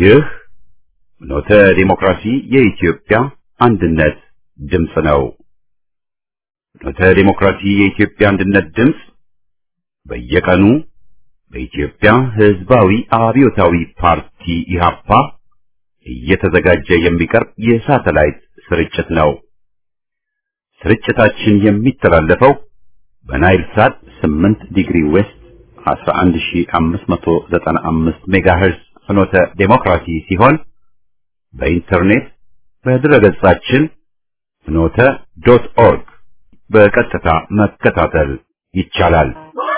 ይህ ፍኖተ ዲሞክራሲ የኢትዮጵያ አንድነት ድምፅ ነው። ፍኖተ ዲሞክራሲ የኢትዮጵያ አንድነት ድምፅ በየቀኑ በኢትዮጵያ ሕዝባዊ አብዮታዊ ፓርቲ ኢህአፓ እየተዘጋጀ የሚቀርብ የሳተላይት ስርጭት ነው። ስርጭታችን የሚተላለፈው በናይል ሳት 8 ዲግሪ ዌስት 11595 ሜጋሄርዝ ፍኖተ ዴሞክራሲ ሲሆን በኢንተርኔት በድረገጻችን ፍኖተ ዶት ኦርግ በቀጥታ መከታተል ይቻላል።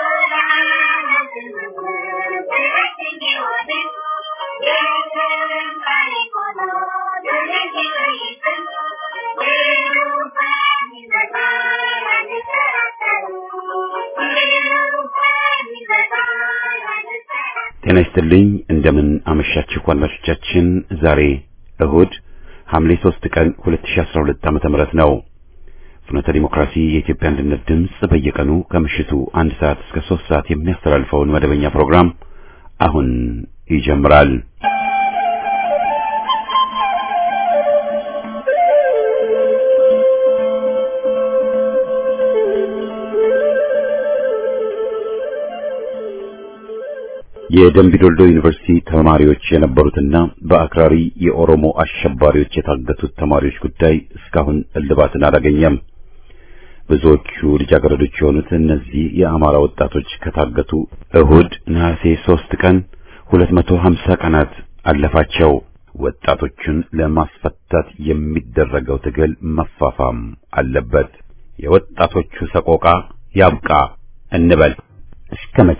ጤና ይስጥልኝ። እንደምን አመሻችሁ አድማጮቻችን። ዛሬ እሁድ ሐምሌ 3 ቀን 2012 ዓመተ ምህረት ነው። ፍኖተ ዲሞክራሲ የኢትዮጵያ አንድነት ድምፅ በየቀኑ ከምሽቱ አንድ ሰዓት እስከ 3 ሰዓት የሚያስተላልፈውን መደበኛ ፕሮግራም አሁን ይጀምራል። የደምቢዶልዶ ዩኒቨርሲቲ ተማሪዎች የነበሩትና በአክራሪ የኦሮሞ አሸባሪዎች የታገቱት ተማሪዎች ጉዳይ እስካሁን እልባትን አላገኘም። ብዙዎቹ ልጃገረዶች የሆኑት እነዚህ የአማራ ወጣቶች ከታገቱ እሁድ ነሐሴ ሦስት ቀን 250 ቀናት አለፋቸው። ወጣቶቹን ለማስፈታት የሚደረገው ትግል መፋፋም አለበት። የወጣቶቹ ሰቆቃ ያብቃ እንበል። እስከ መቼ?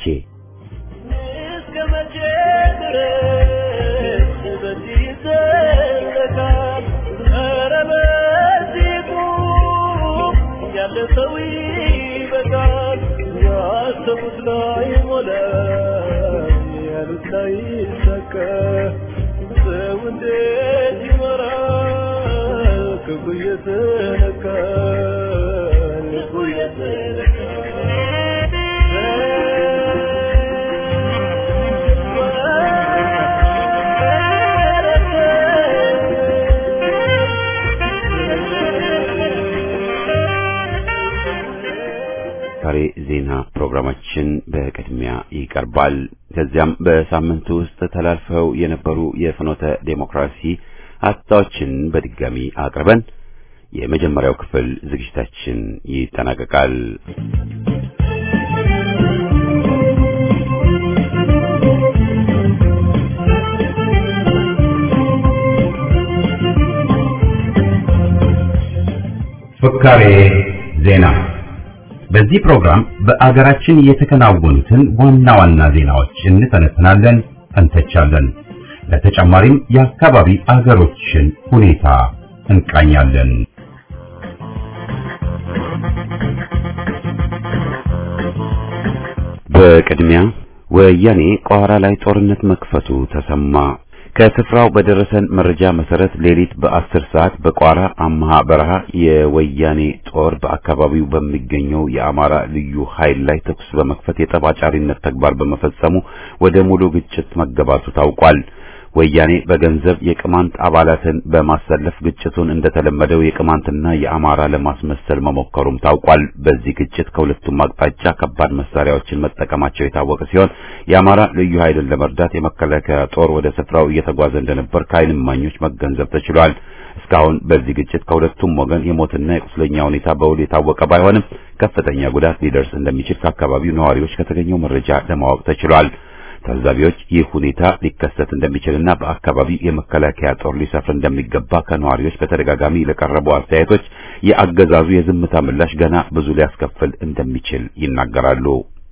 ዛሬ ዜና ፕሮግራማችን በቅድሚያ ይቀርባል። ከዚያም በሳምንቱ ውስጥ ተላልፈው የነበሩ የፍኖተ ዴሞክራሲ ሀሳቦችን በድጋሚ አቅርበን የመጀመሪያው ክፍል ዝግጅታችን ይጠናቀቃል። ፍካሬ ዜና በዚህ ፕሮግራም በአገራችን የተከናወኑትን ዋና ዋና ዜናዎች እንተነትናለን፣ እንተቻለን። ለተጨማሪም የአካባቢ አገሮችን ሁኔታ እንቃኛለን። በቅድሚያ ወያኔ ቋራ ላይ ጦርነት መክፈቱ ተሰማ። ከስፍራው በደረሰን መረጃ መሰረት ሌሊት በአስር ሰዓት በቋራ አምሃ በረሃ የወያኔ ጦር በአካባቢው በሚገኘው የአማራ ልዩ ኃይል ላይ ተኩስ በመክፈት የጠባጫሪነት ተግባር በመፈጸሙ ወደ ሙሉ ግጭት መገባቱ ታውቋል። ወያኔ በገንዘብ የቅማንት አባላትን በማሰለፍ ግጭቱን እንደተለመደው የቅማንትና የአማራ ለማስመሰል መሞከሩም ታውቋል። በዚህ ግጭት ከሁለቱም አቅጣጫ ከባድ መሳሪያዎችን መጠቀማቸው የታወቀ ሲሆን የአማራ ልዩ ኃይልን ለመርዳት የመከላከያ ጦር ወደ ስፍራው እየተጓዘ እንደነበር ከዓይን እማኞች መገንዘብ ተችሏል። እስካሁን በዚህ ግጭት ከሁለቱም ወገን የሞትና የቁስለኛ ሁኔታ በውል የታወቀ ባይሆንም ከፍተኛ ጉዳት ሊደርስ እንደሚችል ከአካባቢው ነዋሪዎች ከተገኘው መረጃ ለማወቅ ተችሏል። ታዛቢዎች ይህ ሁኔታ ሊከሰት እንደሚችልና በአካባቢው የመከላከያ ጦር ሊሰፍር እንደሚገባ ከነዋሪዎች በተደጋጋሚ ለቀረቡ አስተያየቶች የአገዛዙ የዝምታ ምላሽ ገና ብዙ ሊያስከፍል እንደሚችል ይናገራሉ።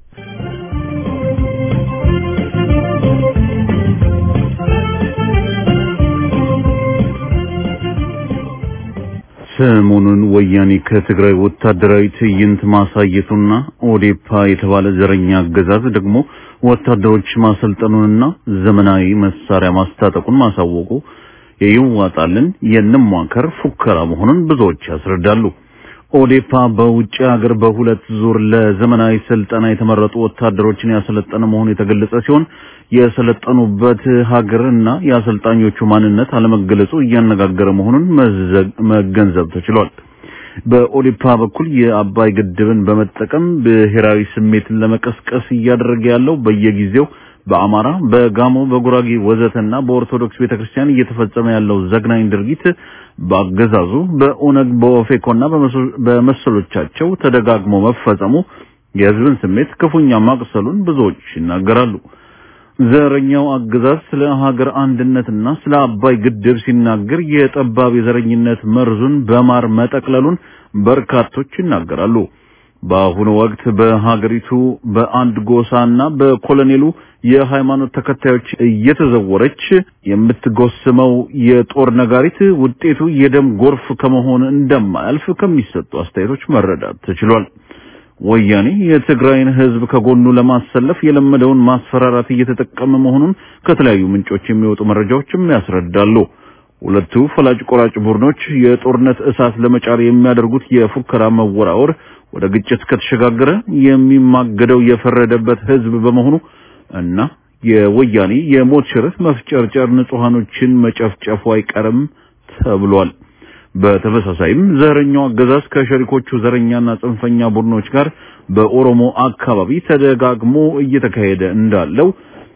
ሰሞኑን ወያኔ ከትግራይ ወታደራዊ ትዕይንት ማሳየቱና ኦዴፓ የተባለ ዘረኛ አገዛዝ ደግሞ ወታደሮች ማሰልጠኑንና ዘመናዊ መሳሪያ ማስታጠቁን ማሳወቁ የይዋጣልን የንሟከር ፉከራ መሆኑን ብዙዎች ያስረዳሉ። ኦዴፓ በውጭ ሀገር በሁለት ዙር ለዘመናዊ ስልጠና የተመረጡ ወታደሮችን ያሰለጠነ መሆኑ የተገለጸ ሲሆን የሰለጠኑበት ሀገርና የአሰልጣኞቹ ማንነት አለመገለጹ እያነጋገረ መሆኑን መገንዘብ ተችሏል። በኦዴፓ በኩል የአባይ ግድብን በመጠቀም ብሔራዊ ስሜትን ለመቀስቀስ እያደረገ ያለው በየጊዜው በአማራ፣ በጋሞ፣ በጉራጌ ወዘተና በኦርቶዶክስ ቤተክርስቲያን እየተፈጸመ ያለው ዘግናኝ ድርጊት በአገዛዙ በኦነግ በኦፌኮና በመሰሎቻቸው ተደጋግሞ መፈጸሙ የሕዝብን ስሜት ክፉኛ ማቅሰሉን ብዙዎች ይናገራሉ። ዘረኛው አገዛዝ ስለ ሀገር አንድነትና ስለ አባይ ግድብ ሲናገር የጠባብ የዘረኝነት መርዙን በማር መጠቅለሉን በርካቶች ይናገራሉ። በአሁኑ ወቅት በሀገሪቱ በአንድ ጎሳና በኮሎኔሉ የሃይማኖት ተከታዮች እየተዘወረች የምትጎስመው የጦር ነጋሪት ውጤቱ የደም ጎርፍ ከመሆን እንደማያልፍ ከሚሰጡ አስተያየቶች መረዳት ተችሏል። ወያኔ የትግራይን ሕዝብ ከጎኑ ለማሰለፍ የለመደውን ማስፈራራት እየተጠቀመ መሆኑን ከተለያዩ ምንጮች የሚወጡ መረጃዎችም ያስረዳሉ። ሁለቱ ፈላጭ ቆራጭ ቡድኖች የጦርነት እሳት ለመጫር የሚያደርጉት የፉከራ መወራወር ወደ ግጭት ከተሸጋገረ የሚማገደው የፈረደበት ሕዝብ በመሆኑ እና የወያኔ የሞት ሽረት መፍጨርጨር ንጹሃኖችን መጨፍጨፉ አይቀርም ተብሏል። በተመሳሳይም ዘረኛው አገዛዝ ከሸሪኮቹ ዘረኛና ጽንፈኛ ቡድኖች ጋር በኦሮሞ አካባቢ ተደጋግሞ እየተካሄደ እንዳለው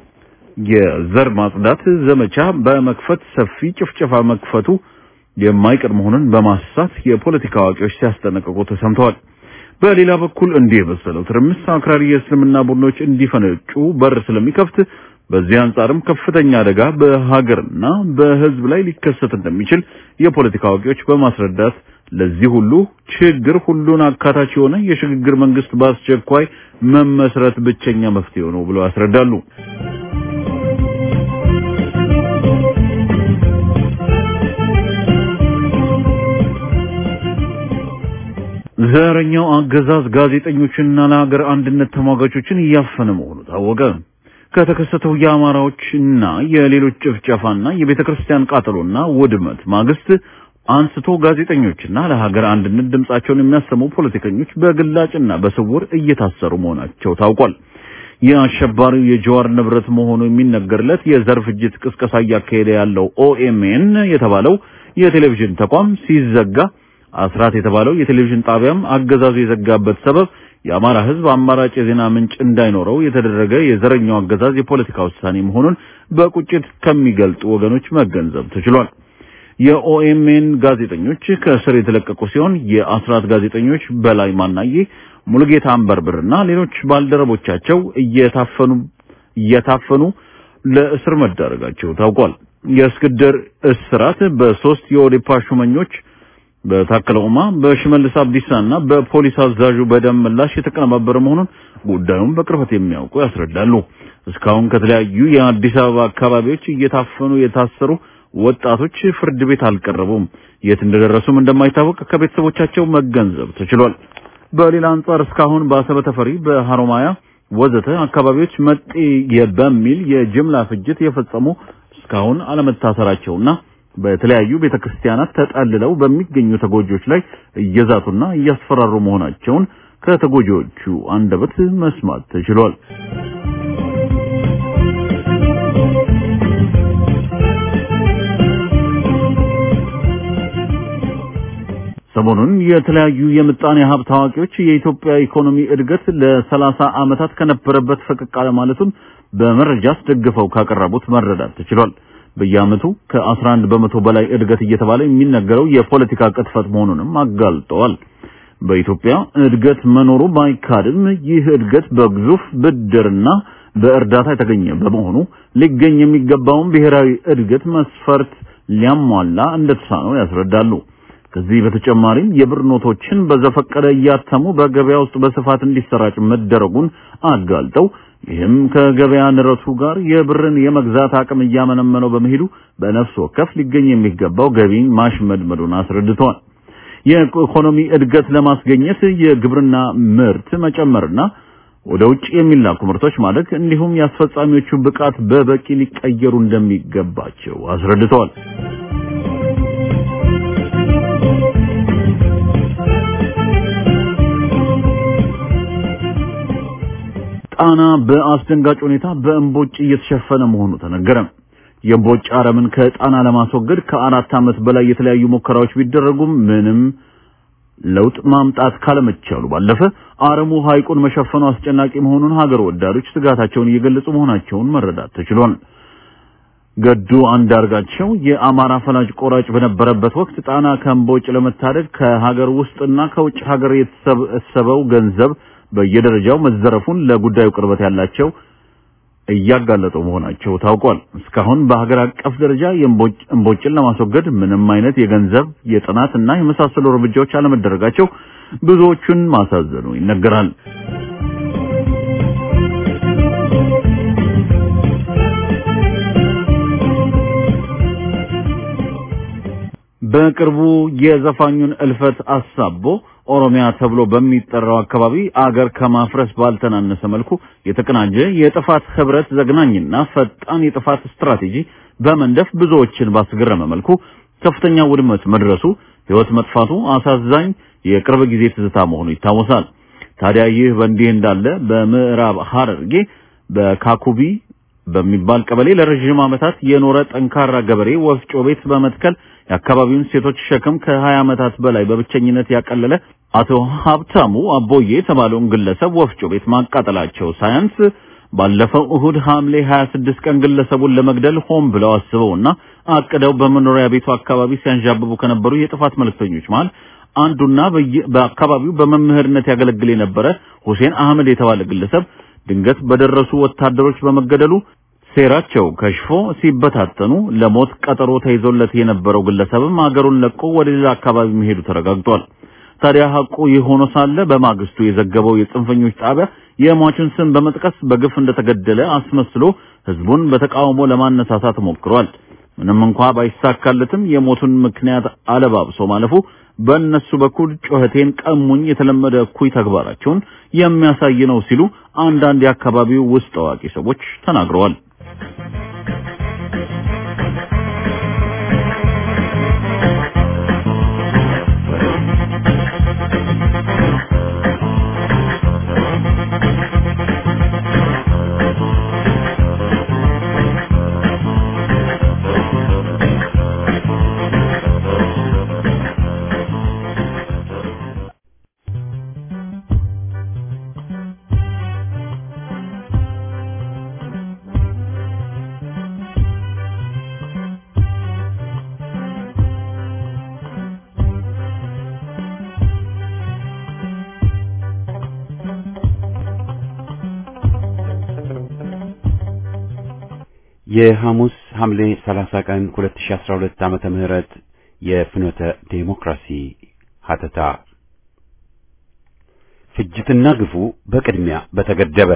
የዘር ማጽዳት ዘመቻ በመክፈት ሰፊ ጭፍጨፋ መክፈቱ የማይቀር መሆኑን በማሳት የፖለቲካ አዋቂዎች ሲያስጠነቅቁ ተሰምተዋል። በሌላ በኩል እንዲህ የመሰለው ትርምስ አክራሪ የእስልምና ቡድኖች እንዲፈነጩ በር ስለሚከፍት በዚህ አንጻርም ከፍተኛ አደጋ በሀገርና በሕዝብ ላይ ሊከሰት እንደሚችል የፖለቲካ አዋቂዎች በማስረዳት ለዚህ ሁሉ ችግር ሁሉን አካታች የሆነ የሽግግር መንግስት በአስቸኳይ መመስረት ብቸኛ መፍትሄ ነው ብለው ያስረዳሉ። ዘረኛው አገዛዝ ጋዜጠኞችንና ለሀገር አንድነት ተሟጋቾችን እያፈነ መሆኑ ታወቀ። ከተከሰተው የአማራዎችና የሌሎች ጭፍጨፋና የቤተ ክርስቲያን ቃጠሎና ውድመት ማግስት አንስቶ ጋዜጠኞችና ለሀገር አንድነት ድምጻቸውን የሚያሰሙ ፖለቲከኞች በግላጭና በስውር እየታሰሩ መሆናቸው ታውቋል። የአሸባሪው የጀዋር ንብረት መሆኑ የሚነገርለት የዘር ፍጅት ቅስቀሳ እያካሄደ ያለው ኦኤምኤን የተባለው የቴሌቪዥን ተቋም ሲዘጋ አስራት የተባለው የቴሌቪዥን ጣቢያም አገዛዙ የዘጋበት ሰበብ የአማራ ሕዝብ አማራጭ የዜና ምንጭ እንዳይኖረው የተደረገ የዘረኛው አገዛዝ የፖለቲካ ውሳኔ መሆኑን በቁጭት ከሚገልጡ ወገኖች መገንዘብ ተችሏል። የኦኤምኤን ጋዜጠኞች ከእስር የተለቀቁ ሲሆን የአስራት ጋዜጠኞች በላይ ማናዬ፣ ሙሉጌታ አንበርብርና ሌሎች ባልደረቦቻቸው እየታፈኑ እየታፈኑ ለእስር መዳረጋቸው ታውቋል። የእስክንድር እስራት በሶስት የኦዴፓ ሹመኞች በታከለ ኡማ በሽመልስ አብዲሳና በፖሊስ አዛዡ በደም ምላሽ የተቀነባበረ መሆኑን ጉዳዩን በቅርበት የሚያውቁ ያስረዳሉ። እስካሁን ከተለያዩ የአዲስ አበባ አካባቢዎች እየታፈኑ የታሰሩ ወጣቶች ፍርድ ቤት አልቀረቡም። የት እንደደረሱም እንደማይታወቅ ከቤተሰቦቻቸው መገንዘብ ተችሏል። በሌላ አንጻር እስካሁን በአሰበ ተፈሪ፣ በሐሮማያ ወዘተ አካባቢዎች መጤ በሚል የጅምላ ፍጅት የፈጸሙ እስካሁን አለመታሰራቸውና በተለያዩ ቤተክርስቲያናት ተጠልለው በሚገኙ ተጎጂዎች ላይ እየዛቱና እያስፈራሩ መሆናቸውን ከተጎጂዎቹ አንደበት መስማት ተችሏል። ሰሞኑን የተለያዩ የምጣኔ ሀብት አዋቂዎች የኢትዮጵያ ኢኮኖሚ እድገት ለሰላሳ ዓመታት ከነበረበት ፈቀቅ አለ ማለቱን በመረጃ አስደግፈው ካቀረቡት መረዳት ተችሏል። በየዓመቱ ከ11 በመቶ በላይ እድገት እየተባለ የሚነገረው የፖለቲካ ቅጥፈት መሆኑንም አጋልጠዋል። በኢትዮጵያ እድገት መኖሩ ባይካድም ይህ እድገት በግዙፍ ብድርና በእርዳታ የተገኘ በመሆኑ ሊገኝ የሚገባውን ብሔራዊ እድገት መስፈርት ሊያሟላ እንደተሳነው ያስረዳሉ። ከዚህ በተጨማሪም የብር ኖቶችን በዘፈቀደ እያተሙ በገበያ ውስጥ በስፋት እንዲሰራጭ መደረጉን አጋልጠው ይህም ከገበያ ንረቱ ጋር የብርን የመግዛት አቅም እያመነመነው በመሄዱ በነፍስ ወከፍ ሊገኝ የሚገባው ገቢን ማሽመድመዱን አስረድተዋል። የኢኮኖሚ እድገት ለማስገኘት የግብርና ምርት መጨመርና ወደ ውጭ የሚላኩ ምርቶች ማደግ እንዲሁም የአስፈጻሚዎቹ ብቃት በበቂ ሊቀየሩ እንደሚገባቸው አስረድተዋል። ጣና በአስደንጋጭ ሁኔታ በእምቦጭ እየተሸፈነ መሆኑ ተነገረ። የእምቦጭ አረምን ከጣና ለማስወገድ ከአራት ዓመት በላይ የተለያዩ ሙከራዎች ቢደረጉም ምንም ለውጥ ማምጣት ካለመቻሉ ባለፈ አረሙ ሐይቁን መሸፈኑ አስጨናቂ መሆኑን ሀገር ወዳዶች ስጋታቸውን እየገለጹ መሆናቸውን መረዳት ተችሏል። ገዱ አንዳርጋቸው የአማራ ፈላጭ ቆራጭ በነበረበት ወቅት ጣና ከእምቦጭ ለመታደግ ከሀገር ውስጥና ከውጭ ሀገር የተሰበሰበው ገንዘብ በየደረጃው መዘረፉን ለጉዳዩ ቅርበት ያላቸው እያጋለጡ መሆናቸው ታውቋል። እስካሁን በሀገር አቀፍ ደረጃ እምቦጭን ለማስወገድ ምንም አይነት የገንዘብ የጥናት እና የመሳሰሉ እርምጃዎች አለመደረጋቸው ብዙዎቹን ማሳዘኑ ይነገራል። በቅርቡ የዘፋኙን እልፈት አሳቦ ኦሮሚያ ተብሎ በሚጠራው አካባቢ አገር ከማፍረስ ባልተናነሰ መልኩ የተቀናጀ የጥፋት ህብረት ዘግናኝና ፈጣን የጥፋት ስትራቴጂ በመንደፍ ብዙዎችን ባስገረመ መልኩ ከፍተኛ ውድመት መድረሱ፣ ህይወት መጥፋቱ አሳዛኝ የቅርብ ጊዜ ትዝታ መሆኑ ይታወሳል። ታዲያ ይህ በእንዲህ እንዳለ በምዕራብ ሐረርጌ በካኩቢ በሚባል ቀበሌ ለረዥም ዓመታት የኖረ ጠንካራ ገበሬ ወፍጮ ቤት በመትከል የአካባቢውን ሴቶች ሸክም ከ20 ዓመታት በላይ በብቸኝነት ያቀለለ አቶ ሀብታሙ አቦዬ የተባለውን ግለሰብ ወፍጮ ቤት ማቃጠላቸው ሳያንስ ባለፈው እሁድ ሐምሌ 26 ቀን ግለሰቡን ለመግደል ሆን ብለው አስበውና አቅደው በመኖሪያ ቤቱ አካባቢ ሲያንዣብቡ ከነበሩ የጥፋት መልእክተኞች መሃል አንዱና በአካባቢው በመምህርነት ያገለግል የነበረ ሁሴን አህመድ የተባለ ግለሰብ ድንገት በደረሱ ወታደሮች በመገደሉ ሴራቸው ከሽፎ ሲበታተኑ ለሞት ቀጠሮ ተይዞለት የነበረው ግለሰብም አገሩን ለቆ ወደ ሌላ አካባቢ መሄዱ ተረጋግጧል። ታዲያ ሐቁ ይህ ሆኖ ሳለ በማግስቱ የዘገበው የጽንፈኞች ጣቢያ የሟቹን ስም በመጥቀስ በግፍ እንደተገደለ አስመስሎ ህዝቡን በተቃውሞ ለማነሳሳት ሞክሯል። ምንም እንኳ ባይሳካለትም የሞቱን ምክንያት አለባብሶ ማለፉ በእነሱ በኩል ጩኸቴን ቀሙኝ የተለመደ እኩይ ተግባራቸውን የሚያሳይ ነው ሲሉ አንዳንድ የአካባቢው ውስጥ አዋቂ ሰዎች ተናግረዋል። የሐሙስ ሐምሌ 30 ቀን 2012 ዓመተ ምህረት የፍኖተ ዴሞክራሲ ሀተታ ፍጅትና ግፉ በቅድሚያ በተገደበ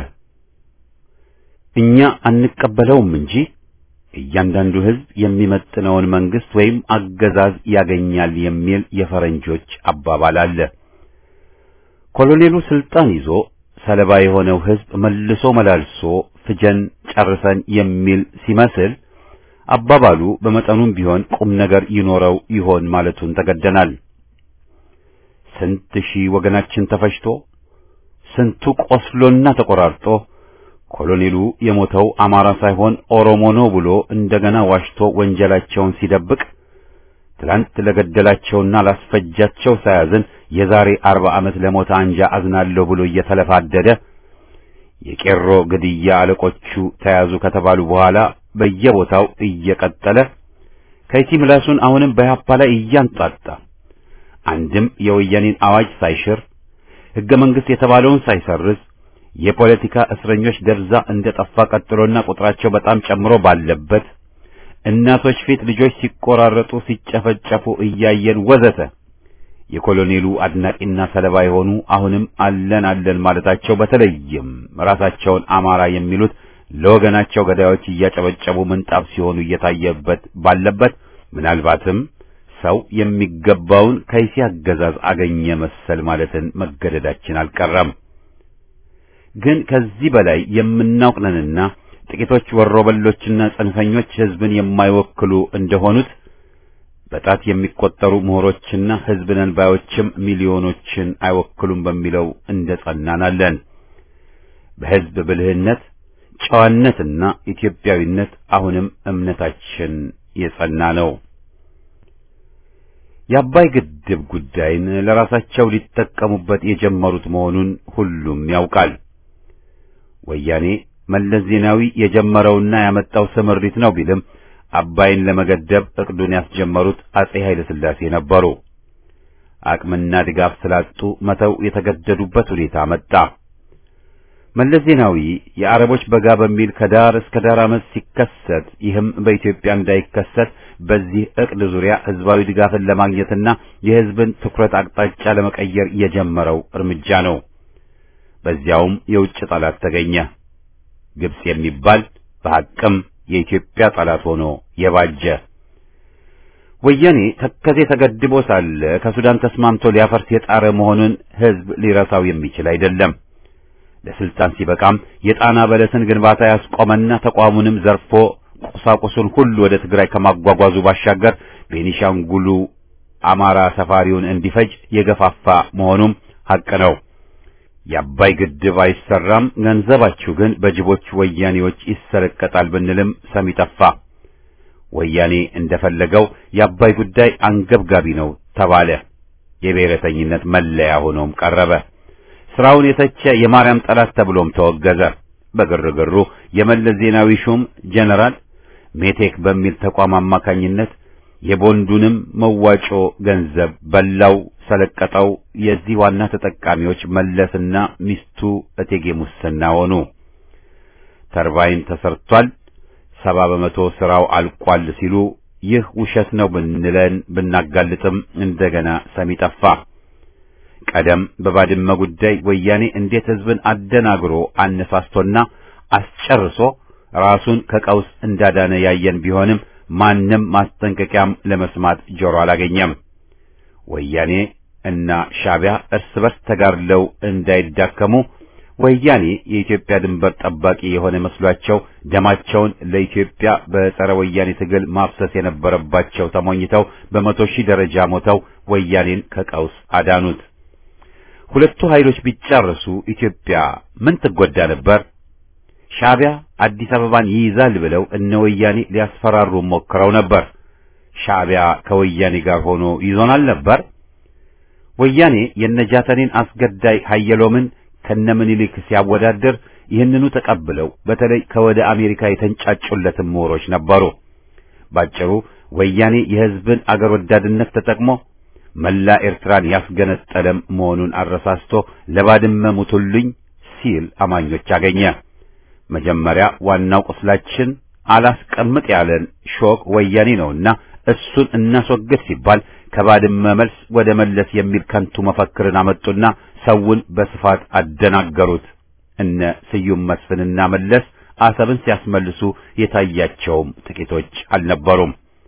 እኛ አንቀበለውም እንጂ እያንዳንዱ ሕዝብ የሚመጥነውን መንግስት ወይም አገዛዝ ያገኛል የሚል የፈረንጆች አባባል አለ። ኮሎኔሉ ስልጣን ይዞ ሰለባ የሆነው ሕዝብ መልሶ መላልሶ ፍጀን ጨርሰን የሚል ሲመስል አባባሉ በመጠኑም ቢሆን ቁም ነገር ይኖረው ይሆን ማለቱን ተገደናል። ስንት ሺህ ወገናችን ተፈጅቶ ስንቱ ቆስሎና ተቆራርጦ ኮሎኔሉ የሞተው አማራ ሳይሆን ኦሮሞ ነው ብሎ እንደገና ዋሽቶ ወንጀላቸውን ሲደብቅ ትላንት ለገደላቸውና ላስፈጃቸው ሳያዝን የዛሬ አርባ ዓመት ለሞተ አንጃ አዝናለሁ ብሎ እየተለፋደደ የቄሮ ግድያ አለቆቹ ተያዙ ከተባሉ በኋላ በየቦታው እየቀጠለ ከይቲ ምላሱን አሁንም በያፓ ላይ እያንጣጣ አንድም የወያኔን አዋጅ ሳይሽር ሕገ መንግሥት የተባለውን ሳይሰርዝ የፖለቲካ እስረኞች ደብዛ እንደ ጠፋ ቀጥሎና ቁጥራቸው በጣም ጨምሮ ባለበት እናቶች ፊት ልጆች ሲቆራረጡ ሲጨፈጨፉ እያየን ወዘተ የኮሎኔሉ አድናቂና ሰለባ የሆኑ አሁንም አለን አለን ማለታቸው በተለይም ራሳቸውን አማራ የሚሉት ለወገናቸው ገዳዮች እያጨበጨቡ ምንጣፍ ሲሆኑ እየታየበት ባለበት ምናልባትም ሰው የሚገባውን ከይሲ አገዛዝ አገኘ መሰል ማለትን መገደዳችን አልቀረም። ግን ከዚህ በላይ የምናውቅ ነንና ጥቂቶች ወሮበሎችና ጽንፈኞች ሕዝብን የማይወክሉ እንደሆኑት በጣት የሚቆጠሩ ምሁሮችና ሕዝብ ነን ባዮችም ሚሊዮኖችን አይወክሉም በሚለው እንደ ጸናናለን። በሕዝብ ብልህነት፣ ጨዋነትና ኢትዮጵያዊነት አሁንም እምነታችን የጸና ነው። የአባይ ግድብ ጉዳይን ለራሳቸው ሊጠቀሙበት የጀመሩት መሆኑን ሁሉም ያውቃል። ወያኔ መለስ ዜናዊ የጀመረውና ያመጣው ስምሪት ነው ቢልም አባይን ለመገደብ እቅዱን ያስጀመሩት አጼ ኃይለ ሥላሴ ነበሩ። አቅምና ድጋፍ ስላጡ መተው የተገደዱበት ሁኔታ መጣ። መለስ ዜናዊ የአረቦች በጋ በሚል ከዳር እስከ ዳር ዓመት ሲከሰት ይህም በኢትዮጵያ እንዳይከሰት በዚህ ዕቅድ ዙሪያ ህዝባዊ ድጋፍን ለማግኘትና የህዝብን ትኩረት አቅጣጫ ለመቀየር የጀመረው እርምጃ ነው። በዚያውም የውጭ ጠላት ተገኘ። ግብጽ የሚባል በሐቅም የኢትዮጵያ ጠላት ሆኖ የባጀ ወያኔ ተከዜ ተገድቦ ሳለ ከሱዳን ተስማምቶ ሊያፈርስ የጣረ መሆኑን ህዝብ ሊረሳው የሚችል አይደለም። ለስልጣን ሲበቃም የጣና በለስን ግንባታ ያስቆመና ተቋሙንም ዘርፎ ቁሳቁሱን ሁሉ ወደ ትግራይ ከማጓጓዙ ባሻገር ቤኒሻንጉሉ አማራ ሰፋሪውን እንዲፈጅ የገፋፋ መሆኑም ሐቅ ነው። የአባይ ግድብ አይሰራም፣ ገንዘባችሁ ግን በጅቦች ወያኔዎች ይሰረቀጣል ብንልም ሰሚ ጠፋ። ወያኔ እንደፈለገው የአባይ ጉዳይ አንገብጋቢ ነው ተባለ። የብሔረተኝነት መለያ ሆኖም ቀረበ። ስራውን የተቸ የማርያም ጠላት ተብሎም ተወገዘ። በግርግሩ የመለስ ዜናዊ ሹም ጀነራል ሜቴክ በሚል ተቋም አማካኝነት የቦንዱንም መዋጮ ገንዘብ በላው፣ ሰለቀጠው። የዚህ ዋና ተጠቃሚዎች መለስና ሚስቱ እቴጌ ሙስና ሆኑ። ተርባይን ተሰርቷል፣ ሰባ በመቶ ስራው አልቋል ሲሉ ይህ ውሸት ነው ብንለን ብናጋልጥም እንደገና ሰሚ ጠፋ። ቀደም በባድመ ጉዳይ ወያኔ እንዴት ህዝብን አደናግሮ አነሳስቶና አስጨርሶ ራሱን ከቀውስ እንዳዳነ ያየን ቢሆንም ማንም ማስጠንቀቂያም ለመስማት ጆሮ አላገኘም። ወያኔ እና ሻዕቢያ እርስ በርስ ተጋድለው እንዳይዳከሙ ወያኔ የኢትዮጵያ ድንበር ጠባቂ የሆነ መስሏቸው ደማቸውን ለኢትዮጵያ በጸረ ወያኔ ትግል ማፍሰስ የነበረባቸው ተሞኝተው በመቶ ሺህ ደረጃ ሞተው ወያኔን ከቀውስ አዳኑት። ሁለቱ ኃይሎች ቢጫረሱ ኢትዮጵያ ምን ትጎዳ ነበር? ሻዕቢያ አዲስ አበባን ይይዛል ብለው እነ ወያኔ ሊያስፈራሩ ሞክረው ነበር። ሻዕቢያ ከወያኔ ጋር ሆኖ ይዞናል ነበር። ወያኔ የነጃተኔን አስገዳይ ሀየሎምን ከነምኒልክ ሲያወዳድር ይህንኑ ተቀብለው በተለይ ከወደ አሜሪካ የተንጫጩለትን ምሁሮች ነበሩ። ባጭሩ ወያኔ የሕዝብን አገር ወዳድነት ተጠቅሞ መላ ኤርትራን ያስገነጠለም መሆኑን አረሳስቶ ለባድመ ሙቱልኝ ሲል አማኞች አገኘ። መጀመሪያ ዋናው ቁስላችን አላስቀምጥ ያለን ሾክ ወያኔ ነውና እሱን እናስወግድ ሲባል ከባድመ መልስ ወደ መለስ የሚል ከንቱ መፈክርን አመጡና ሰውን በስፋት አደናገሩት። እነ ስዩም መስፍንና መለስ አሰብን ሲያስመልሱ የታያቸውም ጥቂቶች አልነበሩም።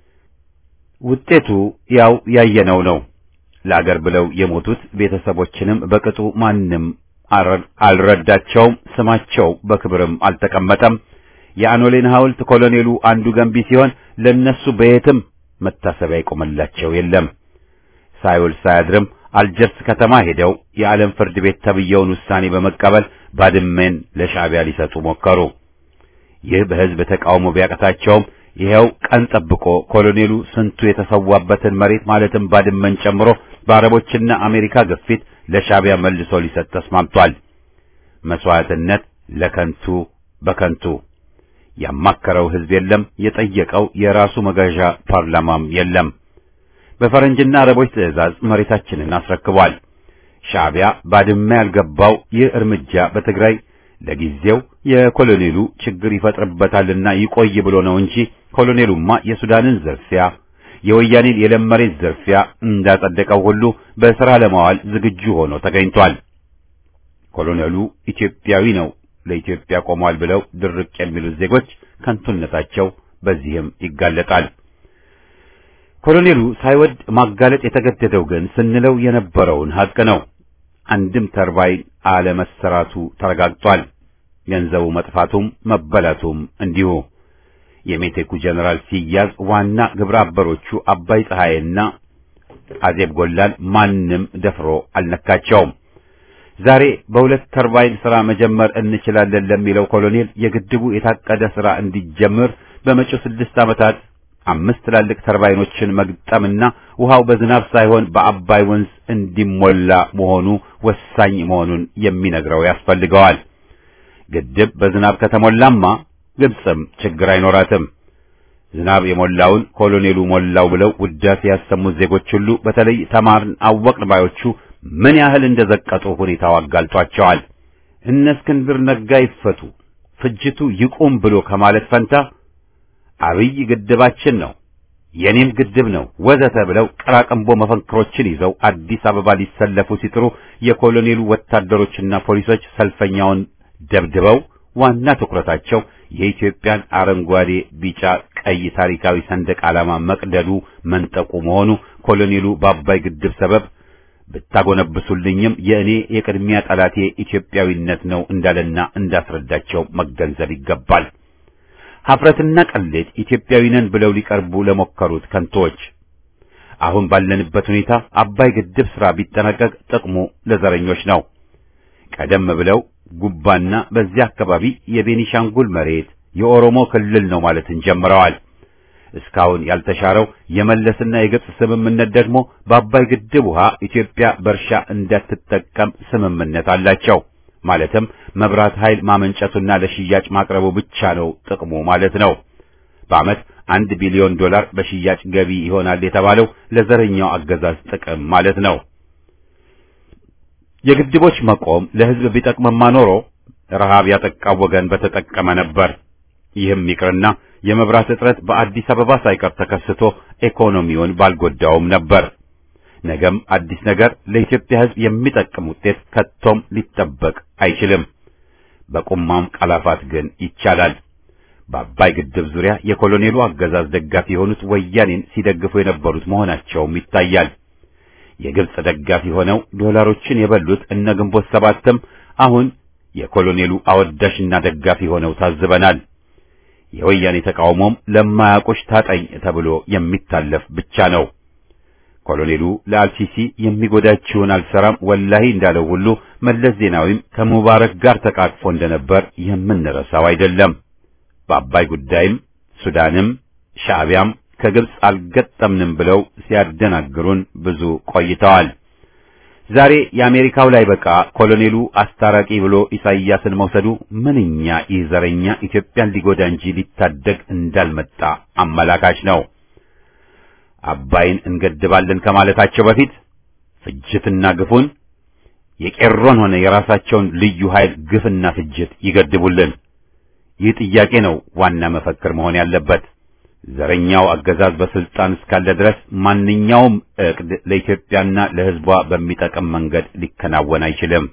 ውጤቱ ያው ያየነው ነው። ለአገር ብለው የሞቱት ቤተሰቦችንም በቅጡ ማንም አልረዳቸውም። ስማቸው በክብርም አልተቀመጠም። የአኖሌን ሐውልት ኮሎኔሉ አንዱ ገንቢ ሲሆን ለነሱ በየትም መታሰቢያ ይቆመላቸው የለም። ሳይውል ሳያድርም አልጀርስ ከተማ ሄደው የዓለም ፍርድ ቤት ተብየውን ውሳኔ በመቀበል ባድመን ለሻዕቢያ ሊሰጡ ሞከሩ። ይህ በሕዝብ ተቃውሞ ቢያቀታቸውም ይኸው ቀን ጠብቆ ኮሎኔሉ ስንቱ የተሰዋበትን መሬት ማለትም ባድመን ጨምሮ በአረቦችና አሜሪካ ግፊት ለሻዕቢያ መልሶ ሊሰጥ ተስማምቷል። መስዋዕትነት ለከንቱ በከንቱ ያማከረው ሕዝብ የለም። የጠየቀው የራሱ መጋዣ ፓርላማም የለም። በፈረንጅና አረቦች ትዕዛዝ መሬታችንን አስረክቧል። ሻዕቢያ ባድመ ያልገባው ይህ እርምጃ በትግራይ ለጊዜው የኮሎኔሉ ችግር ይፈጥርበታልና ይቆይ ብሎ ነው እንጂ ኮሎኔሉማ የሱዳንን ዝርፊያ የወያኔን የለም መሬት ዝርፊያ እንዳጸደቀው ሁሉ በሥራ ለማዋል ዝግጁ ሆኖ ተገኝቷል። ኮሎኔሉ ኢትዮጵያዊ ነው፣ ለኢትዮጵያ ቆሟል ብለው ድርቅ የሚሉት ዜጎች ከንቱነታቸው በዚህም ይጋለጣል። ኮሎኔሉ ሳይወድ ማጋለጥ የተገደደው ግን ስንለው የነበረውን ሐቅ ነው። አንድም ተርባይን አለመሰራቱ ተረጋግጧል። ገንዘቡ መጥፋቱም መበላቱም እንዲሁ። የሜቴኩ ጀነራል ሲያዝ ዋና ግብረ አበሮቹ አባይ ፀሐይና አዜብ ጎላን ማንም ደፍሮ አልነካቸውም። ዛሬ በሁለት ተርባይን ስራ መጀመር እንችላለን ለሚለው ኮሎኔል የግድቡ የታቀደ ስራ እንዲጀምር በመጪው ስድስት ዓመታት አምስት ትላልቅ ተርባይኖችን መግጠምና ውሃው በዝናብ ሳይሆን በአባይ ወንዝ እንዲሞላ መሆኑ ወሳኝ መሆኑን የሚነግረው ያስፈልገዋል። ግድብ በዝናብ ከተሞላማ ግብፅም ችግር አይኖራትም። ዝናብ የሞላውን ኮሎኔሉ ሞላው ብለው ውዳሴ ያሰሙት ዜጎች ሁሉ በተለይ ተማርን አወቅን ባዮቹ ምን ያህል እንደዘቀጡ ሁኔታው አጋልጧቸዋል። እነ እስክንድር ነጋ ይፈቱ፣ ፍጅቱ ይቁም ብሎ ከማለት ፈንታ አብይ ግድባችን ነው፣ የኔም ግድብ ነው ወዘተ ብለው ቀራቅንቦ መፈክሮችን ይዘው አዲስ አበባ ሊሰለፉ ሲጥሩ የኮሎኔሉ ወታደሮችና ፖሊሶች ሰልፈኛውን ደብድበው ዋና ትኩረታቸው የኢትዮጵያን አረንጓዴ፣ ቢጫ፣ ቀይ ታሪካዊ ሰንደቅ ዓላማ መቅደዱ መንጠቁ መሆኑ ኮሎኔሉ በአባይ ግድብ ሰበብ ብታጎነብሱልኝም የእኔ የቅድሚያ ጠላቴ ኢትዮጵያዊነት ነው እንዳለና እንዳስረዳቸው መገንዘብ ይገባል። ሀፍረትና ቀሌት ኢትዮጵያዊ ነን ብለው ሊቀርቡ ለሞከሩት ከንቶች አሁን ባለንበት ሁኔታ አባይ ግድብ ስራ ቢጠናቀቅ ጥቅሙ ለዘረኞች ነው። ቀደም ብለው ጉባና በዚያ አካባቢ የቤኒሻንጉል መሬት የኦሮሞ ክልል ነው ማለትን ጀምረዋል። እስካሁን ያልተሻረው የመለስና የግብጽ ስምምነት ደግሞ በአባይ ግድብ ውሃ ኢትዮጵያ በእርሻ እንዳትጠቀም ስምምነት አላቸው። ማለትም መብራት ኃይል ማመንጨቱና ለሽያጭ ማቅረቡ ብቻ ነው ጥቅሙ ማለት ነው። በዓመት አንድ ቢሊዮን ዶላር በሽያጭ ገቢ ይሆናል የተባለው ለዘረኛው አገዛዝ ጥቅም ማለት ነው። የግድቦች መቆም ለሕዝብ ቢጠቅምማ ኖሮ ረሃብ ያጠቃው ወገን በተጠቀመ ነበር። ይህም ይቅርና የመብራት እጥረት በአዲስ አበባ ሳይቀር ተከስቶ ኢኮኖሚውን ባልጎዳውም ነበር። ነገም አዲስ ነገር ለኢትዮጵያ ሕዝብ የሚጠቅም ውጤት ከቶም ሊጠበቅ አይችልም። በቁማም ቀላፋት ግን ይቻላል። በአባይ ግድብ ዙሪያ የኮሎኔሉ አገዛዝ ደጋፊ የሆኑት ወያኔን ሲደግፉ የነበሩት መሆናቸውም ይታያል። የግብጽ ደጋፊ ሆነው ዶላሮችን የበሉት እነ ግንቦት ሰባትም አሁን የኮሎኔሉ አወዳሽና ደጋፊ ሆነው ታዝበናል። የወያኔ ተቃውሞም ለማያውቁሽ ታጠኝ ተብሎ የሚታለፍ ብቻ ነው። ኮሎኔሉ ለአልሲሲ የሚጎዳችውን አልሰራም ወላሂ እንዳለው ሁሉ መለስ ዜናዊም ከሙባረክ ጋር ተቃቅፎ እንደነበር የምንረሳው አይደለም። በአባይ ጉዳይም ሱዳንም ሻዕቢያም ከግብጽ አልገጠምንም ብለው ሲያደናግሩን ብዙ ቆይተዋል። ዛሬ የአሜሪካው ላይ በቃ ኮሎኔሉ አስታራቂ ብሎ ኢሳይያስን መውሰዱ ምንኛ ይህ ዘረኛ ኢትዮጵያን ሊጎዳ እንጂ ሊታደግ እንዳልመጣ አመላካች ነው። አባይን እንገድባለን ከማለታቸው በፊት ፍጅትና ግፉን የቄሮን ሆነ የራሳቸውን ልዩ ኃይል ግፍና ፍጅት ይገድቡልን። ይህ ጥያቄ ነው ዋና መፈክር መሆን ያለበት። ዘረኛው አገዛዝ በስልጣን እስካለ ድረስ ማንኛውም ዕቅድ ለኢትዮጵያና ለሕዝቧ በሚጠቅም መንገድ ሊከናወን አይችልም።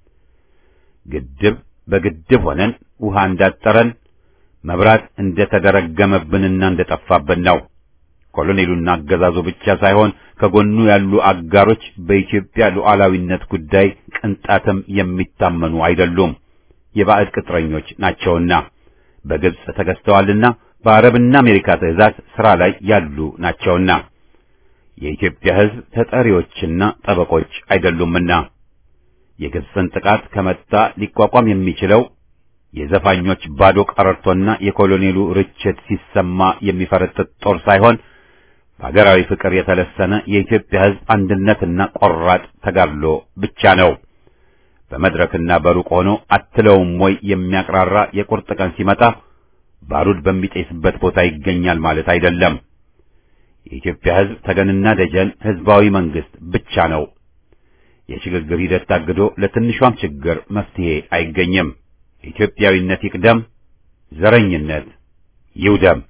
ግድብ በግድብ ሆነን ውሃ እንዳጠረን መብራት እንደተደረገመብንና እንደጠፋብን ነው። ኮሎኔሉና አገዛዙ ብቻ ሳይሆን ከጎኑ ያሉ አጋሮች በኢትዮጵያ ሉዓላዊነት ጉዳይ ቅንጣትም የሚታመኑ አይደሉም። የባዕድ ቅጥረኞች ናቸውና በግብጽ ተገዝተዋልና በአረብና አሜሪካ ትዕዛዝ ሥራ ላይ ያሉ ናቸውና የኢትዮጵያ ሕዝብ ተጠሪዎችና ጠበቆች አይደሉምና የግብጽን ጥቃት ከመጣ ሊቋቋም የሚችለው የዘፋኞች ባዶ ቀረርቶና የኮሎኔሉ ርችት ሲሰማ የሚፈረጥጥ ጦር ሳይሆን በሀገራዊ ፍቅር የተለሰነ የኢትዮጵያ ሕዝብ አንድነትና ቆራጥ ተጋድሎ ብቻ ነው። በመድረክና በሩቅ ሆኖ አትለውም ወይ የሚያቅራራ የቁርጥ ቀን ሲመጣ ባሩድ በሚጤስበት ቦታ ይገኛል ማለት አይደለም። የኢትዮጵያ ሕዝብ ተገንና ደጀን ሕዝባዊ መንግስት ብቻ ነው። የሽግግር ሂደት ታግዶ ለትንሿም ችግር መፍትሄ አይገኝም። ኢትዮጵያዊነት ይቅደም፣ ዘረኝነት ይውደም።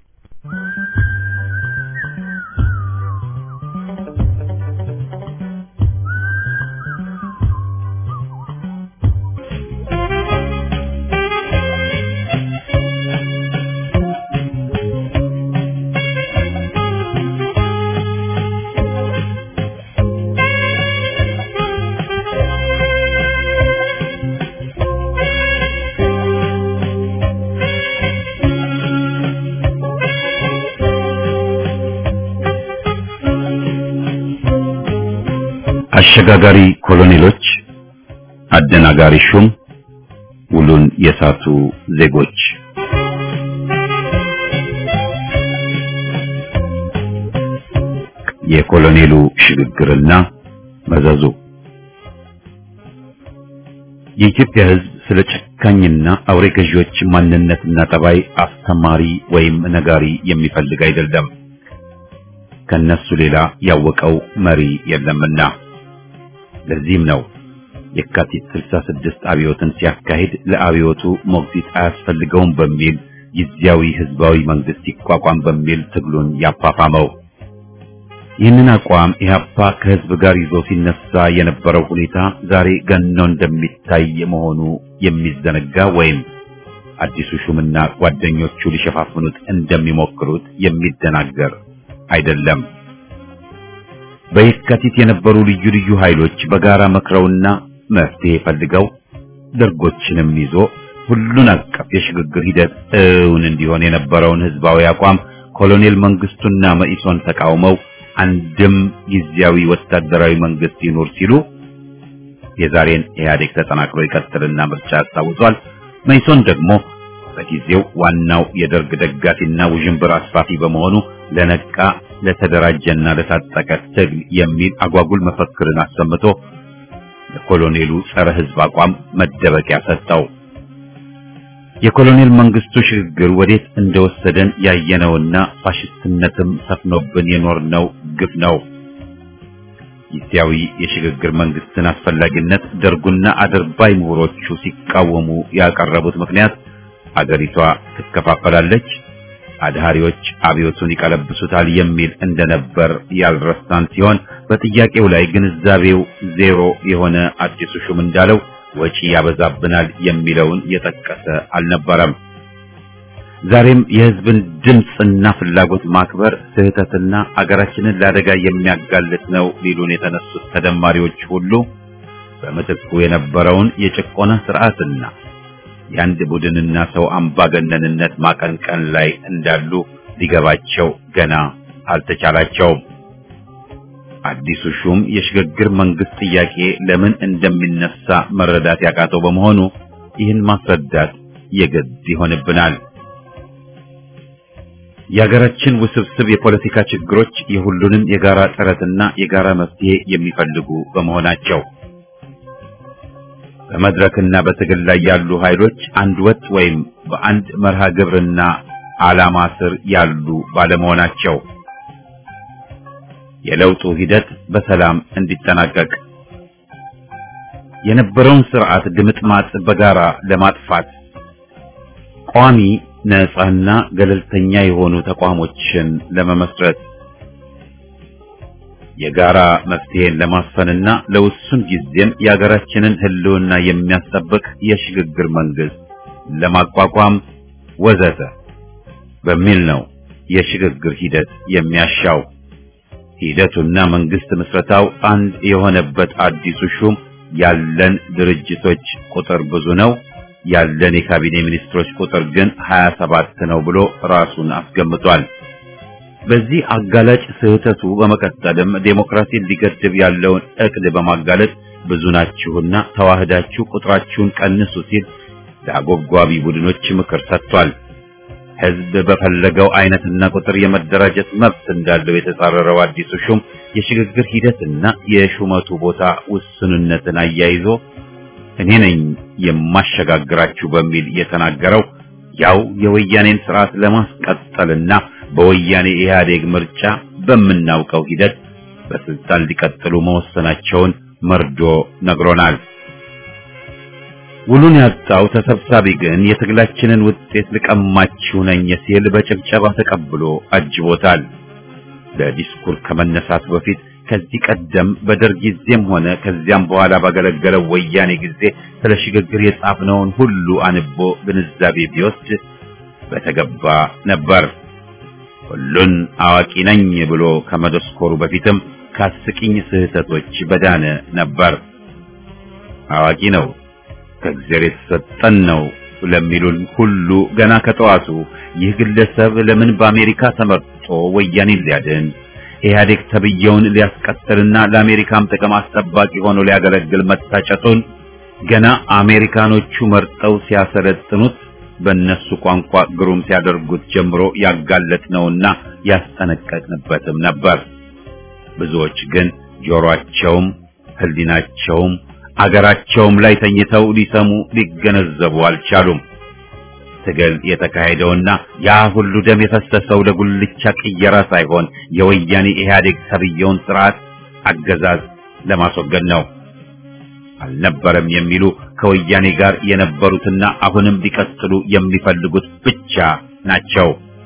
አሸጋጋሪ ኮሎኔሎች፣ አደናጋሪ ሹም ውሉን የሳቱ ዜጎች የኮሎኔሉ ሽግግርና መዘዙ የኢትዮጵያ ሕዝብ ስለ ጨካኝና አውሬ ገዢዎች ማንነትና ጠባይ አስተማሪ ወይም ነጋሪ የሚፈልግ አይደለም። ከነሱ ሌላ ያወቀው መሪ የለምና። ለዚህም ነው የካቲት 66 አብዮትን ሲያካሂድ ለአብዮቱ ሞግዚት አያስፈልገውም በሚል ጊዜያዊ ህዝባዊ መንግስት ይቋቋም በሚል ትግሉን ያፋፋመው። ይህንን አቋም ኢህአፓ ከህዝብ ጋር ይዞ ሲነሳ የነበረው ሁኔታ ዛሬ ገኖ እንደሚታይ መሆኑ የሚዘነጋ ወይም አዲሱ ሹምና ጓደኞቹ ሊሸፋፍኑት እንደሚሞክሩት የሚደናገር አይደለም። በየካቲት የነበሩ ልዩ ልዩ ኃይሎች በጋራ መክረውና መፍትሄ ፈልገው ደርጎችንም ይዞ ሁሉን አቀፍ የሽግግር ሂደት እውን እንዲሆን የነበረውን ህዝባዊ አቋም ኮሎኔል መንግስቱና መኢሶን ተቃውመው አንድም ጊዜያዊ ወታደራዊ መንግስት ይኖር ሲሉ የዛሬን ኢህአዴግ ተጠናክሮ ይቀጥልና ምርጫ ያስታውሷል። መኢሶን ደግሞ በጊዜው ዋናው የደርግ ደጋፊና ውዥንብር አስፋፊ በመሆኑ ለነቃ ለተደራጀና ለታጠቀ ትግል የሚል አጓጉል መፈክርን አሰምቶ ለኮሎኔሉ ጸረ ህዝብ አቋም መደበቂያ ሰጠው። የኮሎኔል መንግስቱ ሽግግር ወዴት እንደወሰደን ያየነውና ፋሽስትነትም ሰፍኖብን የኖርነው ግፍ ነው። ጊዜያዊ የሽግግር መንግስትን አስፈላጊነት ደርጉና አድርባይ ምሁሮቹ ሲቃወሙ ያቀረቡት ምክንያት አገሪቷ ትከፋፈላለች፣ አድሃሪዎች አብዮቱን ይቀለብሱታል የሚል እንደነበር ያልረሳን ሲሆን በጥያቄው ላይ ግንዛቤው ዜሮ የሆነ አዲሱ ሹም እንዳለው ወጪ ያበዛብናል የሚለውን የጠቀሰ አልነበረም። ዛሬም የህዝብን ድምፅና ፍላጎት ማክበር ስህተትና አገራችንን ለአደጋ የሚያጋልጥ ነው ሊሉን የተነሱት ተደማሪዎች ሁሉ በምትኩ የነበረውን የጭቆና ስርዓትና የአንድ ቡድንና ሰው አምባገነንነት ማቀንቀን ላይ እንዳሉ ሊገባቸው ገና አልተቻላቸውም። አዲሱ ሹም የሽግግር መንግስት ጥያቄ ለምን እንደሚነሳ መረዳት ያቃተው በመሆኑ ይህን ማስረዳት የግድ ይሆንብናል። የሀገራችን ውስብስብ የፖለቲካ ችግሮች የሁሉንም የጋራ ጥረትና የጋራ መፍትሄ የሚፈልጉ በመሆናቸው በመድረክና በትግል ላይ ያሉ ኃይሎች አንድ ወጥ ወይም በአንድ መርሃ ግብርና ዓላማ ስር ያሉ ባለመሆናቸው የለውጡ ሂደት በሰላም እንዲጠናቀቅ የነበረውን ስርዓት ድምጥማጥ በጋራ ለማጥፋት ቋሚ ነፃና ገለልተኛ የሆኑ ተቋሞችን ለመመስረት የጋራ መፍትሄን ለማስፈንና ለውሱን ጊዜም የሀገራችንን ሕልውና የሚያስጠብቅ የሽግግር መንግስት ለማቋቋም ወዘተ በሚል ነው የሽግግር ሂደት የሚያሻው። ሂደቱና መንግስት ምስረታው አንድ የሆነበት አዲሱ ሹም ያለን ድርጅቶች ቁጥር ብዙ ነው፣ ያለን የካቢኔ ሚኒስትሮች ቁጥር ግን 27 ነው ብሎ ራሱን አስገምቷል። በዚህ አጋላጭ ስህተቱ በመቀጠልም ዴሞክራሲን ሊገድብ ያለውን እቅድ በማጋለጥ ብዙ ናችሁና ተዋህዳችሁ ቁጥራችሁን ቀንሱ ሲል ለአጎብጓቢ ቡድኖች ምክር ሰጥቷል። ህዝብ በፈለገው አይነትና ቁጥር የመደራጀት መብት እንዳለው የተጻረረው አዲሱ ሹም የሽግግር ሂደትና የሹመቱ ቦታ ውስንነትን አያይዞ እኔ ነኝ የማሸጋግራችሁ በሚል የተናገረው ያው የወያኔን ስርዓት ለማስቀጠልና በወያኔ ኢህአዴግ ምርጫ በምናውቀው ሂደት በስልጣን ሊቀጥሉ መወሰናቸውን መርዶ ነግሮናል። ውሉን ያጣው ተሰብሳቢ ግን የትግላችንን ውጤት ልቀማችሁ ነኝ ሲል በጭብጨባ ተቀብሎ አጅቦታል። ለዲስኩር ከመነሳት በፊት ከዚህ ቀደም በደርግ ጊዜም ሆነ ከዚያም በኋላ ባገለገለው ወያኔ ጊዜ ስለ ሽግግር የጻፍነውን ሁሉ አንቦ ግንዛቤ ቢወስድ በተገባ ነበር። ሁሉን አዋቂ ነኝ ብሎ ከመደስኮሩ በፊትም ከአስቂኝ ስህተቶች በዳነ ነበር። አዋቂ ነው ከእግዚአብሔር የተሰጠን ነው ለሚሉን ሁሉ ገና ከጠዋቱ ይህ ግለሰብ ለምን በአሜሪካ ተመርጦ ወያኔን ሊያድን ኢህአዴግ ተብየውን ሊያስቀጥልና ለአሜሪካም ጥቅም አስጠባቂ ሆኖ ሊያገለግል መታጨቱን ገና አሜሪካኖቹ መርጠው ሲያሰለጥኑት በእነሱ ቋንቋ ግሩም ሲያደርጉት ጀምሮ ያጋለጥነውና ያስጠነቀቅንበትም ነበር። ብዙዎች ግን ጆሮአቸውም ሕሊናቸውም አገራቸውም ላይ ተኝተው ሊሰሙ ሊገነዘቡ አልቻሉም። ትግል የተካሄደውና ያ ሁሉ ደም የፈሰሰው ለጉልቻ ቅየራ ሳይሆን የወያኔ ኢህአዴግ ተብየውን ስርዓት አገዛዝ ለማስወገድ ነው። አልነበረም የሚሉ ከወያኔ ጋር የነበሩትና አሁንም ሊቀጥሉ የሚፈልጉት ብቻ ናቸው።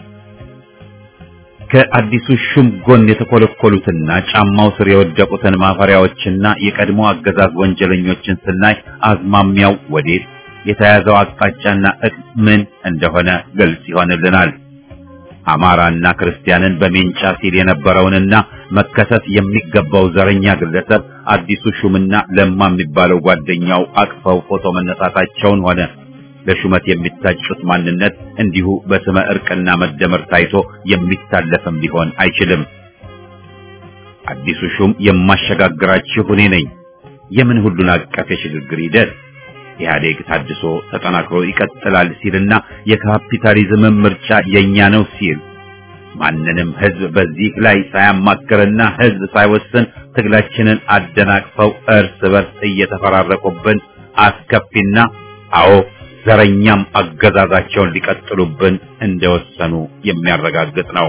ከአዲሱ ሹም ጎን የተኮለኮሉትና ጫማው ስር የወደቁትን ማፈሪያዎችና የቀድሞ አገዛዝ ወንጀለኞችን ስናይ አዝማሚያው ወዴት የተያዘው አቅጣጫና እቅድ ምን እንደሆነ ግልጽ ይሆንልናል። አማራና ክርስቲያንን በሜንጫ ሲል የነበረውንና መከሰስ የሚገባው ዘረኛ ግለሰብ አዲሱ ሹምና ለማ የሚባለው ጓደኛው አቅፈው ፎቶ መነሳታቸውን ሆነ ለሹመት የሚታጩት ማንነት እንዲሁ በስመ እርቅና መደመር ታይቶ የሚታለፍም ሊሆን አይችልም። አዲሱ ሹም የማሸጋግራችሁ እኔ ነኝ። የምን ሁሉን አቀፍ የሽግግር ሂደት ኢህአዴግ ታድሶ ተጠናክሮ ይቀጥላል ሲልና የካፒታሊዝምን ምርጫ የኛ ነው ሲል ማንንም ህዝብ በዚህ ላይ ሳያማክርና ህዝብ ሳይወስን ትግላችንን አደናቅፈው እርስ በርስ እየተፈራረቁብን አስከፊና አዎ ዘረኛም አገዛዛቸውን ሊቀጥሉብን እንደወሰኑ የሚያረጋግጥ ነው።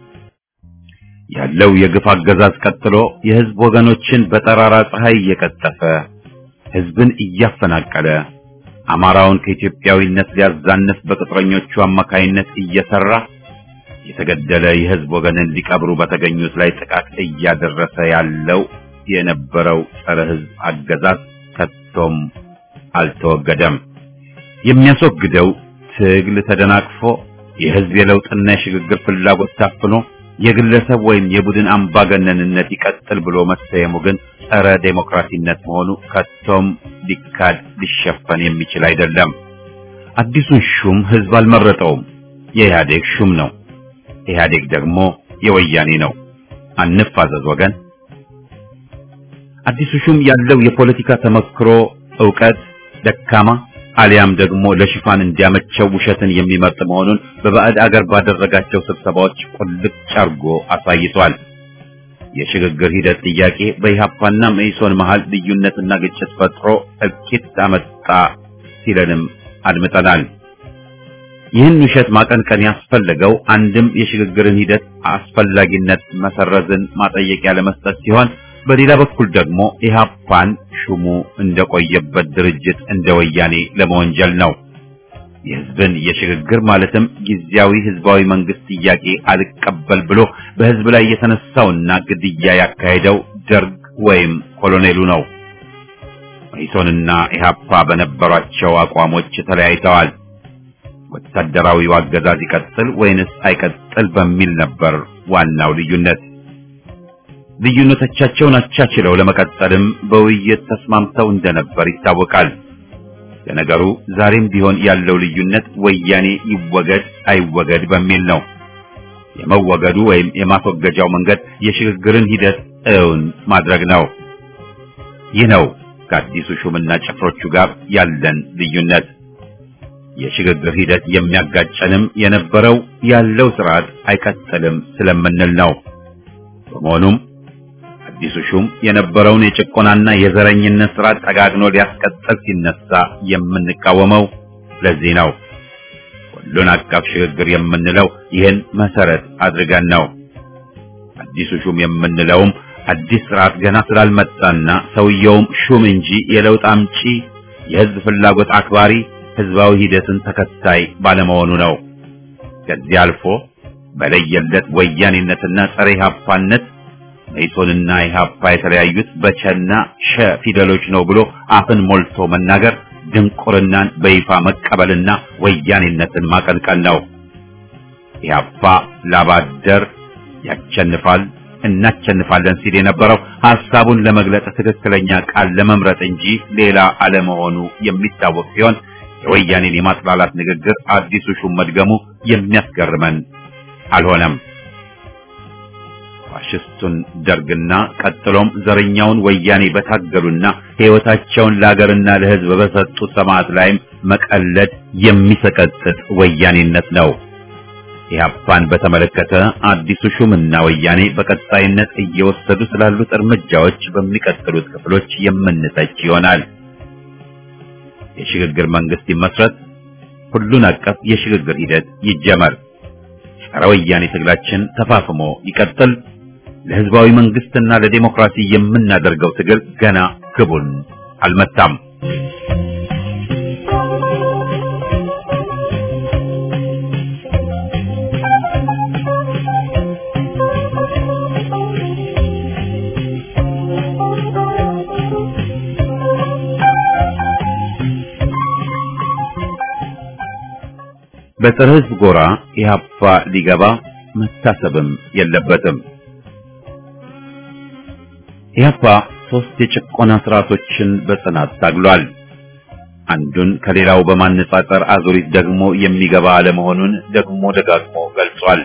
ያለው የግፍ አገዛዝ ቀጥሎ የህዝብ ወገኖችን በጠራራ ፀሐይ እየቀጠፈ ህዝብን እያፈናቀለ አማራውን ከኢትዮጵያዊነት ሊያዛንፍ በቅጥረኞቹ አማካይነት እየሰራ የተገደለ የህዝብ ወገንን ሊቀብሩ በተገኙት ላይ ጥቃት እያደረሰ ያለው የነበረው ጸረ ህዝብ አገዛዝ ከቶም አልተወገደም። የሚያስወግደው ትግል ተደናቅፎ የህዝብ የለውጥና የሽግግር ፍላጎት ታፍኖ የግለሰብ ወይም የቡድን አምባገነንነት ይቀጥል ብሎ መሰየሙ ግን ጸረ ዴሞክራሲነት መሆኑ ከቶም ሊካድ ሊሸፈን የሚችል አይደለም። አዲሱን ሹም ህዝብ አልመረጠውም። የኢህአዴግ ሹም ነው። ኢህአዴግ ደግሞ የወያኔ ነው። አንፋዘዝ ወገን። አዲሱ ሹም ያለው የፖለቲካ ተመክሮ ዕውቀት ደካማ አሊያም ደግሞ ለሽፋን እንዲያመቸው ውሸትን የሚመርጥ መሆኑን በባዕድ አገር ባደረጋቸው ስብሰባዎች ቁልጭ አርጎ አሳይቷል። የሽግግር ሂደት ጥያቄ በኢህአፓና መኢሶን መሃል ልዩነትና ግጭት ፈጥሮ እልቂት አመጣ ሲለንም አድምጠናል። ይህን ውሸት ማቀንቀን ያስፈለገው አንድም የሽግግርን ሂደት አስፈላጊነት መሰረዝን ማጠየቂያ ለመስጠት ሲሆን በሌላ በኩል ደግሞ ኢህአፓን ሹሙ እንደቆየበት ድርጅት እንደ ወያኔ ለመወንጀል ነው። የህዝብን የሽግግር ማለትም ጊዜያዊ ህዝባዊ መንግስት ጥያቄ አልቀበል ብሎ በህዝብ ላይ የተነሳውና ግድያ ያካሄደው ደርግ ወይም ኮሎኔሉ ነው። መኢሶንና ኢህአፓ በነበሯቸው አቋሞች ተለያይተዋል። ወታደራዊው አገዛዝ ይቀጥል ወይንስ አይቀጥል በሚል ነበር ዋናው ልዩነት። ልዩነቶቻቸውን አቻችለው ለመቀጠልም በውይይት ተስማምተው እንደነበር ይታወቃል። ለነገሩ ዛሬም ቢሆን ያለው ልዩነት ወያኔ ይወገድ አይወገድ በሚል ነው። የመወገዱ ወይም የማስወገጃው መንገድ የሽግግርን ሂደት እውን ማድረግ ነው። ይህ ነው ከአዲሱ ሹምና ጭፍሮቹ ጋር ያለን ልዩነት። የሽግግር ሂደት የሚያጋጨንም የነበረው ያለው ስርዓት አይቀጥልም ስለምንል ነው። በመሆኑም አዲሱ ሹም የነበረውን የጭቆናና የዘረኝነት ስርዓት ጠጋግኖ ሊያስቀጥል ሲነሳ የምንቃወመው ለዚህ ነው። ሁሉን አቀፍ ሽግግር የምንለው ይህን መሰረት አድርገን ነው። አዲሱ ሹም የምንለውም አዲስ ስርዓት ገና ስላልመጣና ሰውየውም ሹም እንጂ የለውጥ አምጪ፣ የህዝብ ፍላጎት አክባሪ፣ ህዝባዊ ሂደትን ተከታይ ባለመሆኑ ነው። ከዚህ አልፎ በለየለት ወያኔነትና ጸረ ኢህአፓነት መኢሶንና ኢህአፓ የተለያዩት በቸና ሸ ፊደሎች ነው ብሎ አፍን ሞልቶ መናገር ድንቁርናን በይፋ መቀበልና ወያኔነትን ማቀንቀን ነው። ኢህአፓ ላባደር ያቸንፋል እናቸንፋለን ሲል የነበረው ሐሳቡን ለመግለጽ ትክክለኛ ቃል ለመምረጥ እንጂ ሌላ አለመሆኑ የሚታወቅ ሲሆን የወያኔን የማጥላላት ንግግር አዲሱ ሹም መድገሙ የሚያስገርመን አልሆነም። ፋሽስቱን ደርግና ቀጥሎም ዘረኛውን ወያኔ በታገሉና ሕይወታቸውን ለአገርና ለሕዝብ በሰጡ ሰማዕት ላይም መቀለድ የሚሰቀጥጥ ወያኔነት ነው። ኢህአፓን በተመለከተ አዲሱ ሹምና ወያኔ በቀጣይነት እየወሰዱ ስላሉት እርምጃዎች በሚቀጥሉት ክፍሎች የምንተች ይሆናል። የሽግግር መንግስት ይመስረት፣ ሁሉን አቀፍ የሽግግር ሂደት ይጀመር፣ ጸረ ወያኔ ትግላችን ተፋፍሞ ይቀጥል። ለህዝባዊ መንግስትና ለዲሞክራሲ የምናደርገው ትግል ገና ግቡን አልመታም። በፀረ ህዝብ ጎራ ኢህአፓ ሊገባ መታሰብም የለበትም። ኢህአፓ ሶስት የጭቆና ስርዓቶችን በጽናት ታግሏል። አንዱን ከሌላው በማነጻጸር አዙሪት ደግሞ የሚገባ አለመሆኑን ደግሞ ደጋግሞ ገልጿል።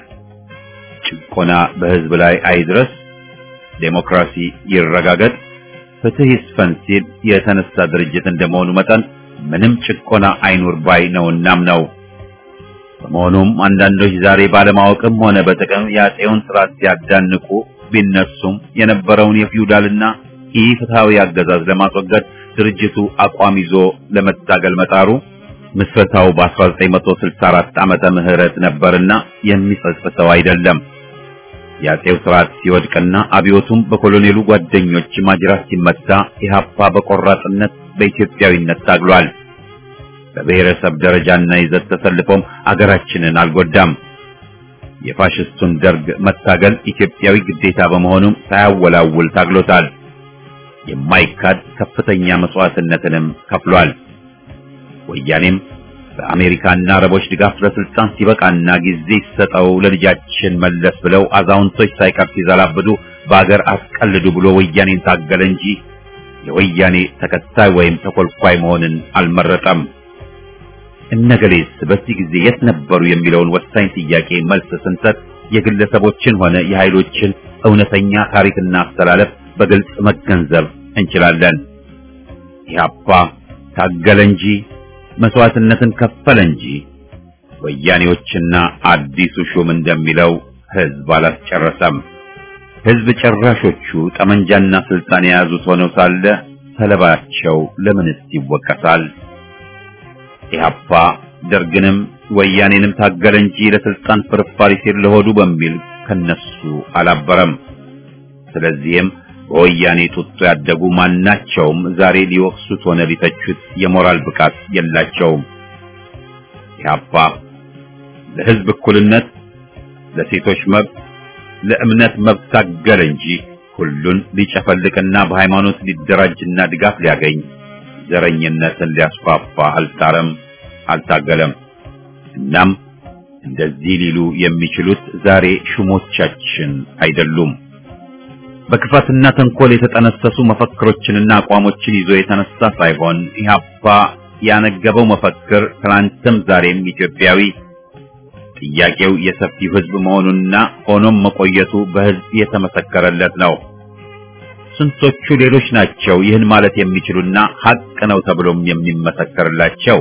ጭቆና በህዝብ ላይ አይድረስ፣ ዴሞክራሲ ይረጋገጥ፣ ፍትህ ይስፈን ሲል የተነሳ ድርጅት እንደመሆኑ መጠን ምንም ጭቆና አይኑር ባይ ነውናም ነው። በመሆኑም አንዳንዶች ዛሬ ባለማወቅም ሆነ በጥቅም የአፄውን ስርዓት ሲያዳንቁ ቢነሱም የነበረውን የፊውዳልና ኢፍትሐዊ አገዛዝ ለማስወገድ ድርጅቱ አቋም ይዞ ለመታገል መጣሩ ምስረታው በ1964 ዓመተ ምህረት ነበርና የሚጸጽተው አይደለም። የአፄው ስርዓት ሲወድቅና አብዮቱም በኮሎኔሉ ጓደኞች ማጅራት ሲመታ ኢህአፓ በቆራጥነት በኢትዮጵያዊነት ታግሏል። በብሔረሰብ ደረጃና ይዘት ተሰልፎም አገራችንን አልጎዳም። የፋሽስቱን ደርግ መታገል ኢትዮጵያዊ ግዴታ በመሆኑም ሳያወላውል ታግሎታል። የማይካድ ከፍተኛ መስዋዕትነትንም ከፍሏል። ወያኔም በአሜሪካና አረቦች ድጋፍ ለስልጣን ሲበቃና ጊዜ ሲሰጠው ለልጃችን መለስ ብለው አዛውንቶች ሳይቀር ሲዘላብዱ በአገር አስቀልዱ ብሎ ወያኔን ታገለ እንጂ የወያኔ ተከታይ ወይም ተኮልኳይ መሆንን አልመረጠም። እነገሌስ በዚህ ጊዜ የት ነበሩ የሚለውን ወሳኝ ጥያቄ መልስ ስንሰጥ የግለሰቦችን ሆነ የኃይሎችን እውነተኛ ታሪክና አስተላለፍ በግልጽ መገንዘብ እንችላለን። ኢህአፓ ታገለ እንጂ መስዋዕትነትን ከፈለ እንጂ ወያኔዎችና አዲሱ ሹም እንደሚለው ህዝብ አላስጨረሰም። ህዝብ ጨራሾቹ ጠመንጃና ስልጣን የያዙት ሆነው ሳለ ሰለባቸው ለምንስ ይወቀሳል? ኢህአፓ ደርግንም ወያኔንም ታገለ እንጂ ለስልጣን ፍርፋሪ ሲል ለሆዱ በሚል ከነሱ አላበረም። ስለዚህም በወያኔ ጡጦ ያደጉ ማናቸውም ዛሬ ሊወቅሱት ሆነ ሊተቹት የሞራል ብቃት የላቸውም። ኢህአፓ ለህዝብ እኩልነት፣ ለሴቶች መብት፣ ለእምነት መብት ታገለ እንጂ ሁሉን ሊጨፈልቅና በሃይማኖት ሊደራጅና ድጋፍ ሊያገኝ ዘረኝነትን ሊያስፋፋ አልጣረም፣ አልታገለም። እናም እንደዚህ ሊሉ የሚችሉት ዛሬ ሹሞቻችን አይደሉም። በክፋትና ተንኮል የተጠነሰሱ መፈክሮችንና አቋሞችን ይዞ የተነሳ ሳይሆን ኢህአፓ ያነገበው መፈክር ትናንትም ዛሬም ኢትዮጵያዊ ጥያቄው የሰፊው ህዝብ መሆኑና ሆኖም መቆየቱ በህዝብ የተመሰከረለት ነው። ስንቶቹ ሌሎች ናቸው ይህን ማለት የሚችሉና ሀቅ ነው ተብሎም የሚመሰከርላቸው?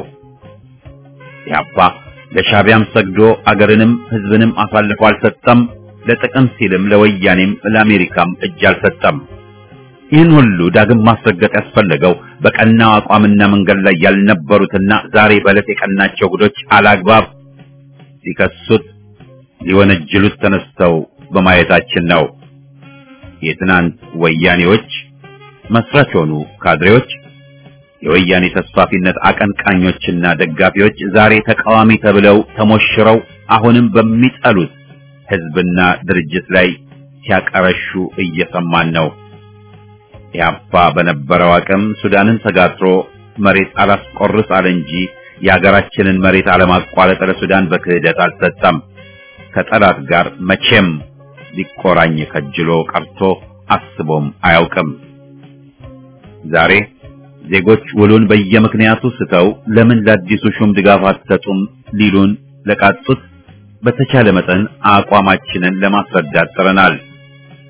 ኢህአፓ ለሻቢያም ሰግዶ አገርንም ህዝብንም አሳልፎ አልሰጠም። ለጥቅም ሲልም ለወያኔም ለአሜሪካም እጅ አልሰጠም። ይህን ሁሉ ዳግም ማስረገጥ ያስፈለገው በቀናው አቋምና መንገድ ላይ ያልነበሩትና ዛሬ በዕለት የቀናቸው ጉዶች አላግባብ ሊከሱት ሊወነጅሉት ተነስተው በማየታችን ነው። የትናንት ወያኔዎች መስራች ሆኑ ካድሬዎች፣ የወያኔ ተስፋፊነት አቀንቃኞችና ደጋፊዎች ዛሬ ተቃዋሚ ተብለው ተሞሽረው አሁንም በሚጠሉት ህዝብና ድርጅት ላይ ሲያቀረሹ እየሰማን ነው። ኢህአፓ በነበረው አቅም ሱዳንን ተጋትሮ መሬት አላስቆርስ አለ እንጂ የሀገራችንን መሬት አለማቋረጥ ለሱዳን በክህደት አልሰጠም። ከጠላት ጋር መቼም ሊቆራኝ ከጅሎ ቀርቶ አስቦም አያውቅም። ዛሬ ዜጎች ውሉን በየምክንያቱ ስተው ለምን ለአዲሱ ሹም ድጋፍ አትሰጡም ሊሉን ለቃጡት በተቻለ መጠን አቋማችንን ለማስረዳት ጥረናል።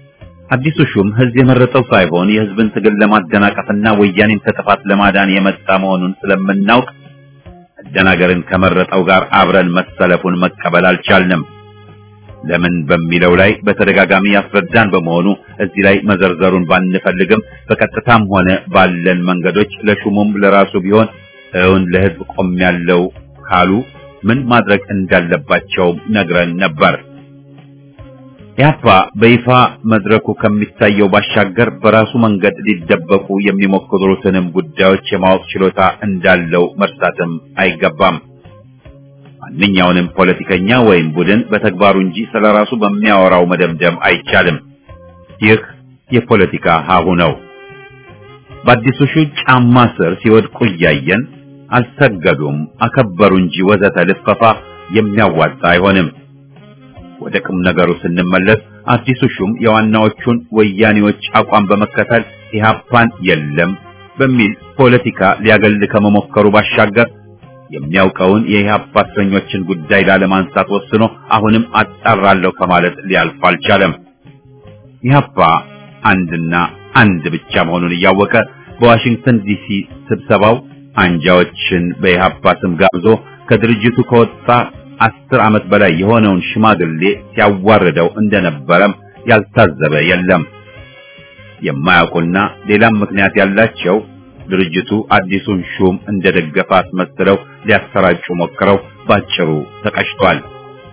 አዲሱ ሹም ህዝብ የመረጠው ሳይሆን የህዝብን ትግል ለማደናቀፍና ወያኔን ከጥፋት ለማዳን የመጣ መሆኑን ስለምናውቅ መደናገርን ከመረጠው ጋር አብረን መሰለፉን መቀበል አልቻልንም። ለምን በሚለው ላይ በተደጋጋሚ ያስረዳን በመሆኑ እዚህ ላይ መዘርዘሩን ባንፈልግም በቀጥታም ሆነ ባለን መንገዶች ለሹሙም ለራሱ ቢሆን እውን ለህዝብ ቆም ያለው ካሉ ምን ማድረግ እንዳለባቸው ነግረን ነበር። ኢህአፓ በይፋ መድረኩ ከሚታየው ባሻገር በራሱ መንገድ ሊደበቁ የሚሞክሩትንም ጉዳዮች የማወቅ ችሎታ እንዳለው መርሳትም አይገባም። ማንኛውንም ፖለቲከኛ ወይም ቡድን በተግባሩ እንጂ ስለራሱ በሚያወራው መደምደም አይቻልም። ይህ የፖለቲካ ሀሁ ነው። በአዲሱ ሹ ጫማ ስር ሲወድቁ እያየን አልሰገዱም፣ አከበሩ እንጂ ወዘተ ልፈፋ የሚያዋጣ አይሆንም። ወደ ቁም ነገሩ ስንመለስ አዲሱ ሹም የዋናዎቹን ወያኔዎች አቋም በመከተል ኢህአፓን የለም በሚል ፖለቲካ ሊያገል ከመሞከሩ ባሻገር የሚያውቀውን የኢህአፓ እስረኞችን ጉዳይ ላለማንሳት ወስኖ አሁንም አጣራለሁ ከማለት ሊያልፍ አልቻለም። ኢህአፓ አንድና አንድ ብቻ መሆኑን እያወቀ በዋሽንግተን ዲሲ ስብሰባው አንጃዎችን በኢህአፓ ስም ጋብዞ ከድርጅቱ ከወጣ አስር ዓመት በላይ የሆነውን ሽማግሌ ሲያዋርደው እንደነበረም ያልታዘበ የለም። የማያውቁና ሌላም ምክንያት ያላቸው ድርጅቱ አዲሱን ሹም እንደደገፈ አስመስለው ሊያሰራጩ ሞክረው ባጭሩ ተቀጭቷል።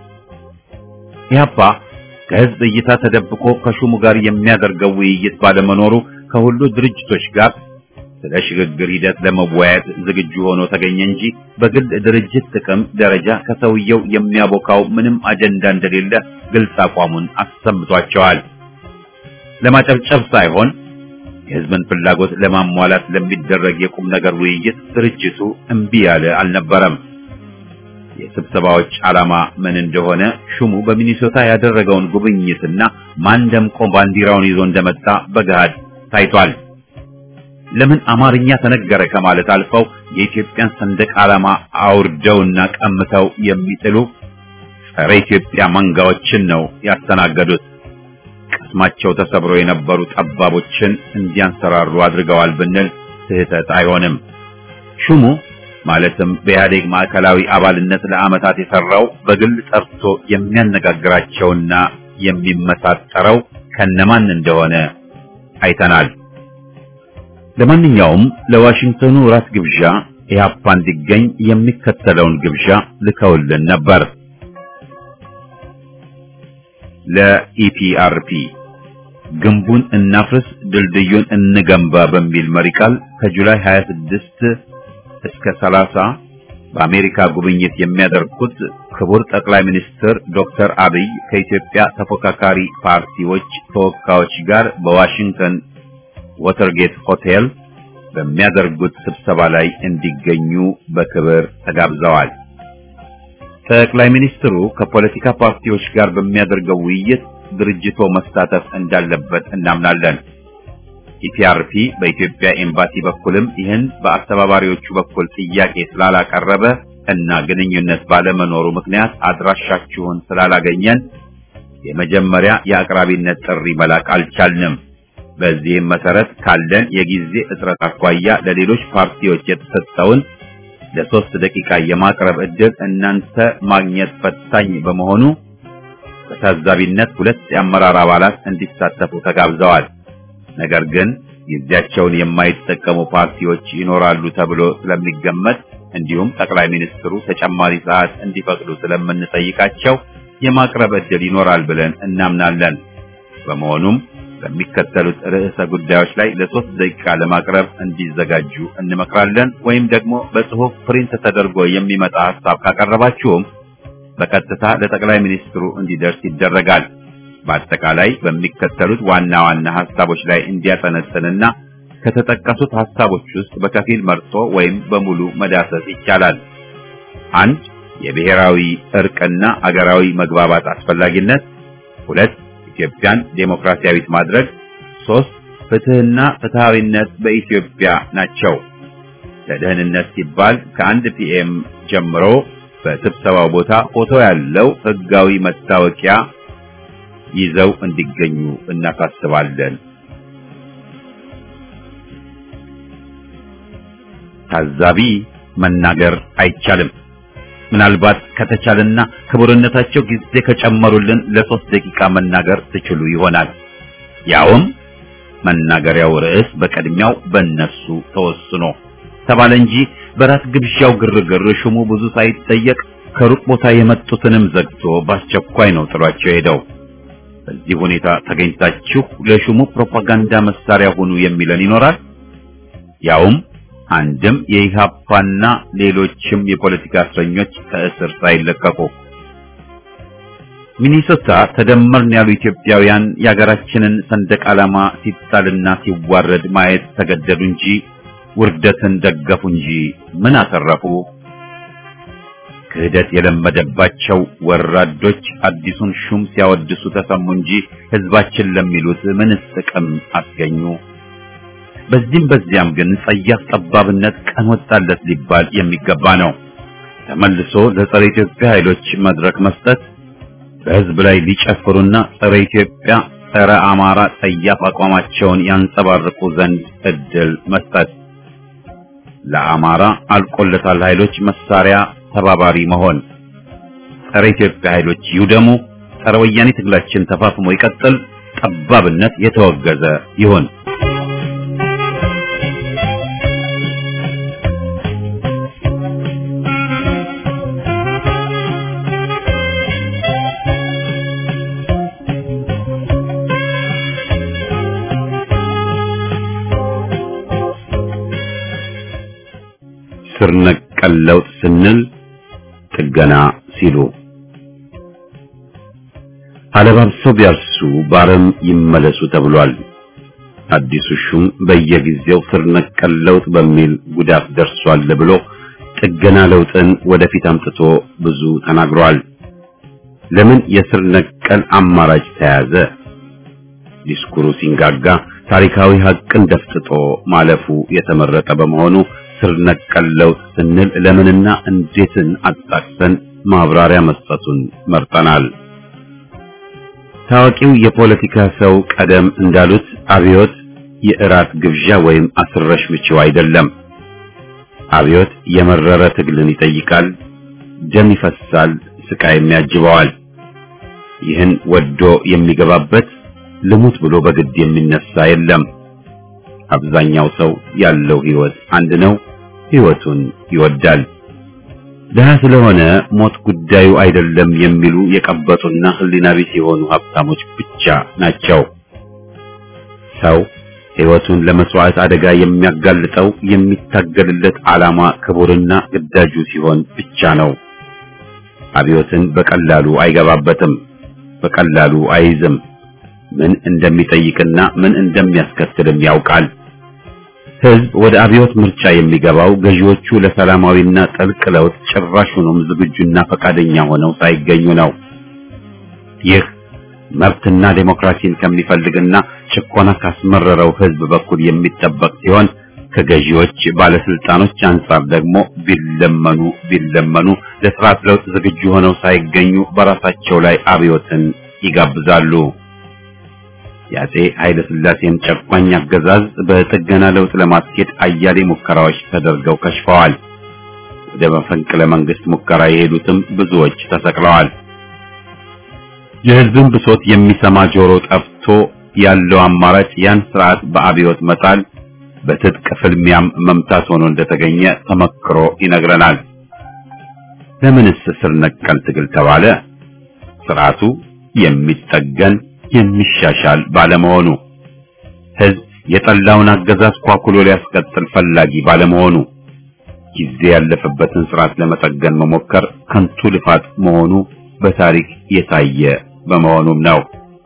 ኢህአፓ ከህዝብ እይታ ተደብቆ ከሹሙ ጋር የሚያደርገው ውይይት ባለመኖሩ ከሁሉ ድርጅቶች ጋር ስለ ሽግግር ሂደት ለመወያየት ዝግጁ ሆኖ ተገኘ እንጂ በግል ድርጅት ጥቅም ደረጃ ከሰውየው የሚያቦካው ምንም አጀንዳ እንደሌለ ግልጽ አቋሙን አሰምቷቸዋል። ለማጨብጨብ ሳይሆን የህዝብን ፍላጎት ለማሟላት ለሚደረግ የቁም ነገር ውይይት ድርጅቱ እምቢ ያለ አልነበረም። የስብሰባዎች ዓላማ ምን እንደሆነ ሹሙ በሚኒሶታ ያደረገውን ጉብኝትና ማን ደምቆ ባንዲራውን ይዞ እንደመጣ በገሃድ ታይቷል። ለምን አማርኛ ተነገረ ከማለት አልፈው የኢትዮጵያን ሰንደቅ ዓላማ አውርደውና ቀምተው የሚጥሉ ጸረ ኢትዮጵያ መንጋዎችን ነው ያስተናገዱት። ቅስማቸው ተሰብሮ የነበሩ ጠባቦችን እንዲያንሰራሩ አድርገዋል ብንል ስህተት አይሆንም። ሹሙ ማለትም በኢህአዴግ ማዕከላዊ አባልነት ለዓመታት የሰራው በግል ጠርቶ የሚያነጋግራቸውና የሚመሳጠረው ከነማን እንደሆነ አይተናል። ለማንኛውም ለዋሽንግተኑ ራት ግብዣ ኢህአፓ እንዲገኝ የሚከተለውን ግብዣ ልከውልን ነበር። ለኢፒአርፒ ግንቡን እናፍርስ ድልድዩን እንገንባ በሚል መሪ ቃል ከጁላይ 26 እስከ 30 በአሜሪካ ጉብኝት የሚያደርጉት ክቡር ጠቅላይ ሚኒስትር ዶክተር አብይ ከኢትዮጵያ ተፎካካሪ ፓርቲዎች ተወካዮች ጋር በዋሽንግተን ወተርጌት ሆቴል በሚያደርጉት ስብሰባ ላይ እንዲገኙ በክብር ተጋብዘዋል። ጠቅላይ ሚኒስትሩ ከፖለቲካ ፓርቲዎች ጋር በሚያደርገው ውይይት ድርጅቶ መሳተፍ እንዳለበት እናምናለን። ኢፒአርፒ በኢትዮጵያ ኤምባሲ በኩልም ይህን በአስተባባሪዎቹ በኩል ጥያቄ ስላላቀረበ እና ግንኙነት ባለመኖሩ ምክንያት አድራሻችሁን ስላላገኘን የመጀመሪያ የአቅራቢነት ጥሪ መላክ አልቻልንም። በዚህም መሰረት ካለን የጊዜ እጥረት አኳያ ለሌሎች ፓርቲዎች የተሰጠውን ለሶስት ደቂቃ የማቅረብ ዕድል እናንተ ማግኘት ፈታኝ በመሆኑ በታዛቢነት ሁለት የአመራር አባላት እንዲሳተፉ ተጋብዘዋል። ነገር ግን ጊዜያቸውን የማይጠቀሙ ፓርቲዎች ይኖራሉ ተብሎ ስለሚገመት እንዲሁም ጠቅላይ ሚኒስትሩ ተጨማሪ ሰዓት እንዲፈቅዱ ስለምንጠይቃቸው የማቅረብ ዕድል ይኖራል ብለን እናምናለን። በመሆኑም በሚከተሉት ርዕሰ ጉዳዮች ላይ ለሶስት ደቂቃ ለማቅረብ እንዲዘጋጁ እንመክራለን። ወይም ደግሞ በጽሑፍ ፕሪንት ተደርጎ የሚመጣ ሐሳብ ካቀረባችሁም በቀጥታ ለጠቅላይ ሚኒስትሩ እንዲደርስ ይደረጋል። በአጠቃላይ በሚከተሉት ዋና ዋና ሐሳቦች ላይ እንዲያጠነጥንና ከተጠቀሱት ሐሳቦች ውስጥ በከፊል መርጦ ወይም በሙሉ መዳሰስ ይቻላል። አንድ የብሔራዊ እርቅና አገራዊ መግባባት አስፈላጊነት፣ ሁለት ኢትዮጵያን ዴሞክራሲያዊት ማድረግ፣ ሶስት ፍትህና ፍትሃዊነት በኢትዮጵያ ናቸው። ለደህንነት ሲባል ከአንድ ፒኤም ጀምሮ በስብሰባው ቦታ ፎቶ ያለው ህጋዊ መታወቂያ ይዘው እንዲገኙ እናሳስባለን። ታዛቢ መናገር አይቻልም። ምናልባት ከተቻለና ክቡርነታቸው ጊዜ ከጨመሩልን ለሶስት ደቂቃ መናገር ትችሉ ይሆናል። ያውም መናገሪያው ርዕስ በቅድሚያው በእነሱ ተወስኖ ተባለ እንጂ በራት ግብዣው ግርግር ሹሙ ብዙ ሳይጠየቅ ከሩቅ ቦታ የመጡትንም ዘግቶ በአስቸኳይ ነው ጥሏቸው ሄደው። በዚህ ሁኔታ ተገኝታችሁ ለሹሙ ፕሮፓጋንዳ መሳሪያ ሁኑ የሚለን ይኖራል። ያውም አንድም የኢሃፓና ሌሎችም የፖለቲካ እስረኞች ከእስር ሳይለቀቁ ሚኒሶታ ተደመርን ያሉ ኢትዮጵያውያን የሀገራችንን ሰንደቅ ዓላማ ሲጣልና ሲዋረድ ማየት ተገደዱ እንጂ ውርደትን ደገፉ እንጂ ምን አተረፉ? ክህደት የለመደባቸው ወራዶች አዲሱን ሹም ሲያወድሱ ተሰሙ እንጂ ሕዝባችን ለሚሉት ምንስ ጥቅም አስገኙ? በዚህም በዚያም ግን ጸያፍ ጠባብነት ቀን ወጣለት ሊባል የሚገባ ነው። ተመልሶ ለጸረ ኢትዮጵያ ኃይሎች መድረክ መስጠት በሕዝብ ላይ ሊጨፍሩና ጸረ ኢትዮጵያ፣ ጸረ አማራ ጸያፍ አቋማቸውን ያንጸባርቁ ዘንድ እድል መስጠት፣ ለአማራ አልቆለታል ኃይሎች መሳሪያ ተባባሪ መሆን፣ ጸረ ኢትዮጵያ ኃይሎች ይውደሙ፣ ጸረ ወያኔ ትግላችን ተፋፍሞ ይቀጥል፣ ጠባብነት የተወገዘ ይሁን። ስር ነቀል ለውጥ ስንል ጥገና ሲሉ አለባብሰው ቢያርሱ ባረም ይመለሱ ተብሏል። አዲሱ ሹም በየጊዜው ስር ነቀል ለውጥ በሚል ጉዳት ደርሷል ብሎ ጥገና ለውጥን ወደፊት አምጥቶ ብዙ ተናግሯል። ለምን የስር ነቀል አማራጭ ተያዘ? ዲስኩሩ ሲንጋጋ ታሪካዊ ሀቅን ደፍጥጦ ማለፉ የተመረጠ በመሆኑ ስር ነቀል ለውጥ ስንል ለምንና እንዴትን አጣቅሰን ማብራሪያ መስጠቱን መርጠናል። ታዋቂው የፖለቲካ ሰው ቀደም እንዳሉት አብዮት የእራት ግብዣ ወይም አስረሽ ምችው አይደለም። አብዮት የመረረ ትግልን ይጠይቃል፣ ደም ይፈሳል፣ ስቃይም ያጅበዋል። ይህን ወዶ የሚገባበት ልሙት ብሎ በግድ የሚነሳ የለም። አብዛኛው ሰው ያለው ህይወት አንድ ነው። ህይወቱን ይወዳል። ደሃ ስለሆነ ሞት ጉዳዩ አይደለም የሚሉ የቀበጡና ህሊና ቢስ የሆኑ ሀብታሞች ብቻ ናቸው። ሰው ህይወቱን ለመስዋዕት አደጋ የሚያጋልጠው የሚታገልለት ዓላማ ክቡርና ግዳጁ ሲሆን ብቻ ነው። አብዮትን በቀላሉ አይገባበትም፣ በቀላሉ አይይዝም። ምን እንደሚጠይቅና ምን እንደሚያስከትልም ያውቃል። ህዝብ ወደ አብዮት ምርጫ የሚገባው ገዢዎቹ ለሰላማዊና ጥልቅ ለውጥ ጭራሹንም ዝግጁና ፈቃደኛ ሆነው ሳይገኙ ነው። ይህ መብትና ዴሞክራሲን ከሚፈልግና ጭቆና ካስመረረው ህዝብ በኩል የሚጠበቅ ሲሆን ከገዢዎች ባለስልጣኖች አንጻር ደግሞ ቢለመኑ ቢለመኑ ለስርዓት ለውጥ ዝግጁ ሆነው ሳይገኙ በራሳቸው ላይ አብዮትን ይጋብዛሉ። የአፄ ኃይለ ሥላሴን ጨቋኝ አገዛዝ በጥገና ለውጥ ለማስኬድ አያሌ ሙከራዎች ተደርገው ከሽፈዋል። ወደ መፈንቅለ መንግስት ሙከራ የሄዱትም ብዙዎች ተሰቅለዋል። የህዝብን ብሶት የሚሰማ ጆሮ ጠፍቶ ያለው አማራጭ ያን ስርዓት በአብዮት መጣል፣ በትጥቅ ፍልሚያም መምታት ሆኖ እንደተገኘ ተመክሮ ይነግረናል። ለምንስ ስር ነቀል ትግል ተባለ? ስርዓቱ የሚጠገን የሚሻሻል ባለመሆኑ ህዝብ የጠላውን አገዛዝ ኳኩሎ ሊያስቀጥል ፈላጊ ባለመሆኑ ጊዜ ያለፈበትን ስርዓት ለመጠገን መሞከር ከንቱ ልፋት መሆኑ በታሪክ የታየ በመሆኑም ነው።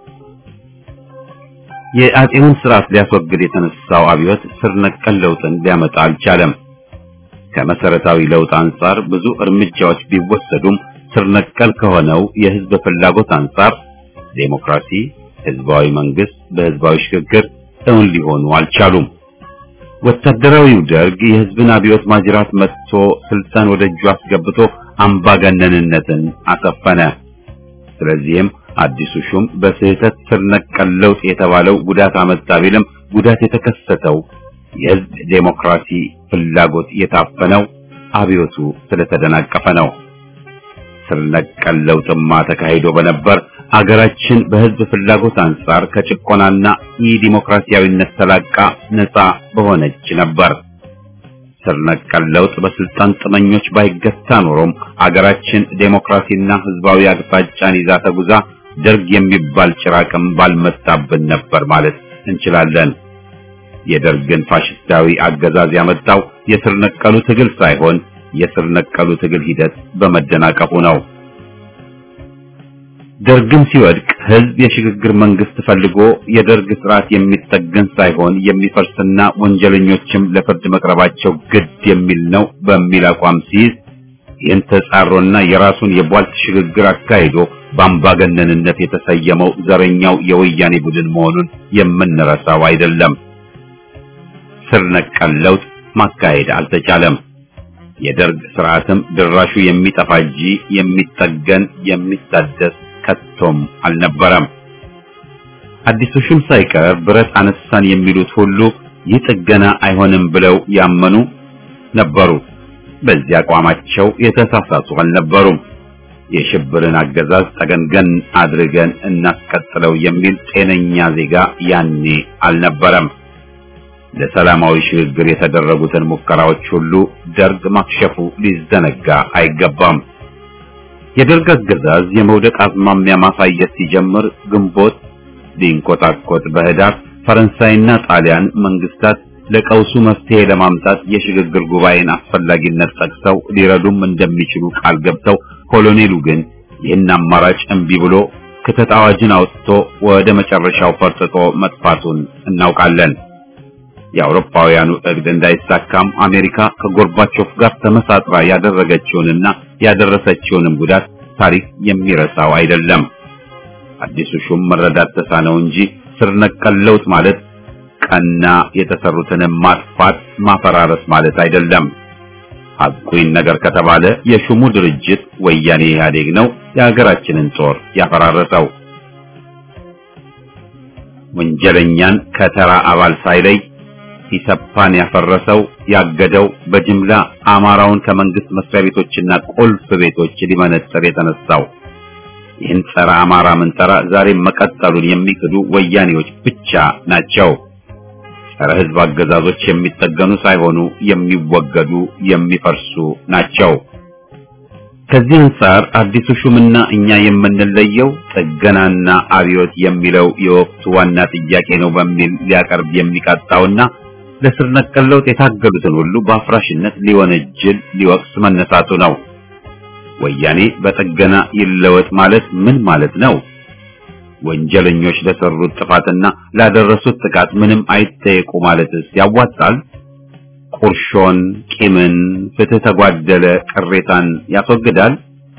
የአፄውን ስርዓት ሊያስወግድ የተነሳው አብዮት ስር ነቀል ለውጥን ሊያመጣ አልቻለም። ከመሰረታዊ ለውጥ አንጻር ብዙ እርምጃዎች ቢወሰዱም ስር ነቀል ከሆነው የህዝብ ፍላጎት አንጻር ዴሞክራሲ፣ ህዝባዊ መንግስት በህዝባዊ ሽግግር እውን ሊሆኑ አልቻሉም። ወታደራዊው ደርግ የህዝብን አብዮት ማጅራት መጥቶ ስልጣን ወደ እጁ አስገብቶ አምባገነንነትን አሰፈነ። ስለዚህም አዲሱ ሹም በስህተት ስር ነቀል ለውጥ የተባለው ጉዳት አመጣ ቢልም ጉዳት የተከሰተው የህዝብ ዴሞክራሲ ፍላጎት የታፈነው አብዮቱ ስለተደናቀፈ ነው። ስር ነቀል ለውጥማ ተካሂዶ በነበር አገራችን በህዝብ ፍላጎት አንጻር ከጭቆናና የዲሞክራሲያዊነት ተላቃ ነፃ በሆነች ነበር። ስር ነቀል ለውጥ በስልጣን ጥመኞች ባይገታ ኖሮም አገራችን ዴሞክራሲና ህዝባዊ አቅጣጫን ይዛ ተጉዛ ደርግ የሚባል ጭራቅም ባልመጣብን ነበር ማለት እንችላለን። የደርግን ፋሽስታዊ አገዛዝ ያመጣው የስር ነቀሉ ትግል ሳይሆን የስር ነቀሉ ትግል ሂደት በመደናቀፉ ነው። ደርግም ሲወድቅ ህዝብ የሽግግር መንግስት ፈልጎ የደርግ ስርዓት የሚጠገን ሳይሆን የሚፈርስና ወንጀለኞችም ለፍርድ መቅረባቸው ግድ የሚል ነው በሚል አቋም ሲይዝ ይህን ተጻሮና የራሱን የቧልት ሽግግር አካሂዶ በአምባገነንነት የተሰየመው ዘረኛው የወያኔ ቡድን መሆኑን የምንረሳው አይደለም። ስር ነቀል ለውጥ ማካሄድ አልተቻለም። የደርግ ስርዓትም ድራሹ የሚጠፋ እንጂ የሚጠገን የሚታደስ ከቶም አልነበረም። አዲሱ ሹም ሳይቀር ብረት አነሳን የሚሉት ሁሉ ይህ ጥገና አይሆንም ብለው ያመኑ ነበሩ። በዚህ አቋማቸው የተሳሳቱ አልነበሩም። የሽብርን አገዛዝ ጠገንገን አድርገን እናስቀጥለው የሚል ጤነኛ ዜጋ ያኔ አልነበረም። ለሰላማዊ ሽግግር የተደረጉትን ሙከራዎች ሁሉ ደርግ ማክሸፉ ሊዘነጋ አይገባም። የደርግ አገዛዝ የመውደቅ አዝማሚያ ማሳየት ሲጀምር ግንቦት ሊንቆጣቆጥ በህዳር ፈረንሳይና ጣሊያን መንግስታት ለቀውሱ መፍትሄ ለማምጣት የሽግግር ጉባኤን አስፈላጊነት ጠቅሰው ሊረዱም እንደሚችሉ ቃል ገብተው ኮሎኔሉ ግን ይህን አማራጭ እምቢ ብሎ ክተት አዋጅን አውጥቶ ወደ መጨረሻው ፈርጥጦ መጥፋቱን እናውቃለን። የአውሮፓውያኑ እቅድ እንዳይሳካም አሜሪካ ከጎርባቾፍ ጋር ተመሳጥራ ያደረገችውንና ያደረሰችውንም ጉዳት ታሪክ የሚረሳው አይደለም። አዲሱ ሹም መረዳት ተሳነው እንጂ ስር ነቀል ለውጥ ማለት ቀና የተሰሩትንም ማጥፋት ማፈራረስ ማለት አይደለም። ሐቁን ነገር ከተባለ የሹሙ ድርጅት ወያኔ ኢህአዴግ ነው የሀገራችንን ጦር ያፈራረሰው። ወንጀለኛን ከተራ አባል ሳይለይ ኢሰፓን ያፈረሰው ያገደው በጅምላ አማራውን ከመንግስት መስሪያ ቤቶችና ቁልፍ ቤቶች ሊመነጠር የተነሳው ይህን ጸረ አማራ ምንጠራ ዛሬም መቀጠሉን የሚክዱ ወያኔዎች ብቻ ናቸው። ጸረ ህዝብ አገዛዞች የሚጠገኑ ሳይሆኑ የሚወገዱ የሚፈርሱ ናቸው። ከዚህ አንጻር አዲሱ ሹምና እኛ የምንለየው ጥገናና አብዮት የሚለው የወቅቱ ዋና ጥያቄ ነው በሚል ሊያቀርብ የሚቃጣውና ለስር ነቀል ለውጥ የታገሉትን ሁሉ በአፍራሽነት ሊወነጅል ሊወቅስ መነሳቱ ነው። ወያኔ በጥገና ይለወጥ ማለት ምን ማለት ነው? ወንጀለኞች ለሰሩት ጥፋትና ላደረሱት ጥቃት ምንም አይጠየቁ ማለትስ ያዋጣል? ቁርሾን፣ ቂምን፣ ፍትህ ተጓደለ ቅሬታን ያስወግዳል?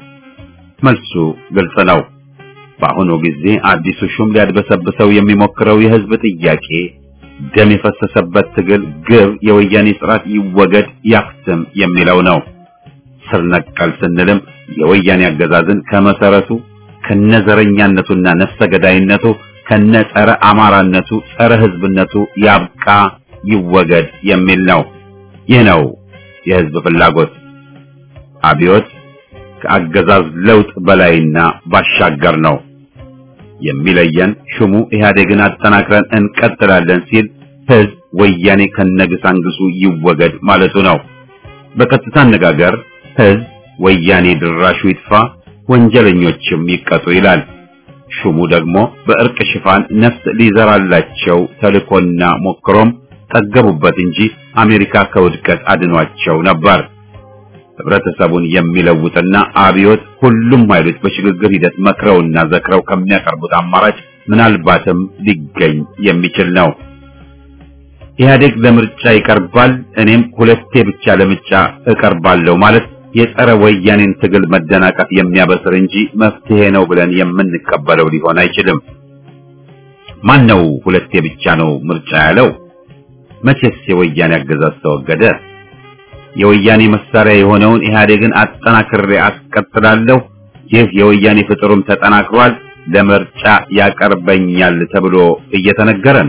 መልሱ ግልጽ ነው። በአሁኑ ጊዜ አዲሱ ሹም ሊያድበሰብሰው የሚሞክረው የህዝብ ጥያቄ ደም የፈሰሰበት ትግል ግብ የወያኔ ስርዓት ይወገድ ያክትም የሚለው ነው። ስር ነቀል ስንልም የወያኔ አገዛዝን ከመሰረቱ ከነዘረኛነቱና ነፍሰ ገዳይነቱ ከነጸረ አማራነቱ ጸረ ህዝብነቱ ያብቃ ይወገድ የሚል ነው። ይህ ነው የህዝብ ፍላጎት። አብዮት ከአገዛዝ ለውጥ በላይና ባሻገር ነው። የሚለየን ሹሙ ኢህአዴግን አጠናክረን እንቀጥላለን ሲል ህዝብ ወያኔ ከነግሳንግሱ ይወገድ ማለቱ ነው። በቀጥታ አነጋገር ህዝብ ወያኔ ድራሹ ይጥፋ፣ ወንጀለኞችም ይቀጡ ይላል። ሹሙ ደግሞ በእርቅ ሽፋን ነፍስ ሊዘራላቸው ተልኮና ሞክሮም ጠገቡበት እንጂ አሜሪካ ከውድቀት አድኗቸው ነበር። ህብረተሰቡን የሚለውጥና አብዮት ሁሉም ኃይሎች በሽግግር ሂደት መክረውና ዘክረው ከሚያቀርቡት አማራጭ ምናልባትም ሊገኝ የሚችል ነው። ኢህአዴግ ለምርጫ ይቀርባል፣ እኔም ሁለቴ ብቻ ለምርጫ እቀርባለሁ ማለት የጸረ ወያኔን ትግል መደናቀፍ የሚያበስር እንጂ መፍትሄ ነው ብለን የምንቀበለው ሊሆን አይችልም። ማን ነው ሁለቴ ብቻ ነው ምርጫ ያለው? መቼስ የወያኔ አገዛዝ ተወገደ? የወያኔ መሳሪያ የሆነውን ኢህአዴግን አጠናክሬ አስቀጥላለሁ፣ ይህ የወያኔ ፍጥሩም ተጠናክሯል፣ ለምርጫ ያቀርበኛል ተብሎ እየተነገረን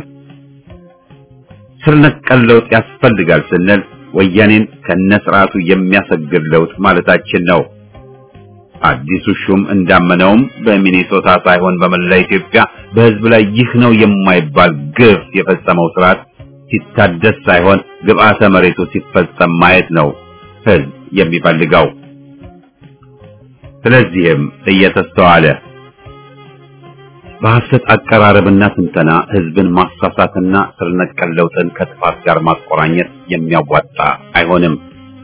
ስር ነቀል ለውጥ ያስፈልጋል ስንል ወያኔን ከነስርዓቱ የሚያሰግድ ለውጥ ማለታችን ነው። አዲሱ ሹም እንዳመነውም በሚኔሶታ ሳይሆን በመላ ኢትዮጵያ በሕዝብ ላይ ይህ ነው የማይባል ግፍ የፈጸመው ስርዓት ሲታደስ ሳይሆን ግብአተ መሬቱ ሲፈጸም ማየት ነው ሕዝብ የሚፈልገው። ስለዚህም እየተስተዋለ በሐሰት አቀራረብና ትንተና ሕዝብን ማሳሳትና ስር ነቀል ለውጥን ከጥፋት ጋር ማቆራኘት የሚያዋጣ አይሆንም።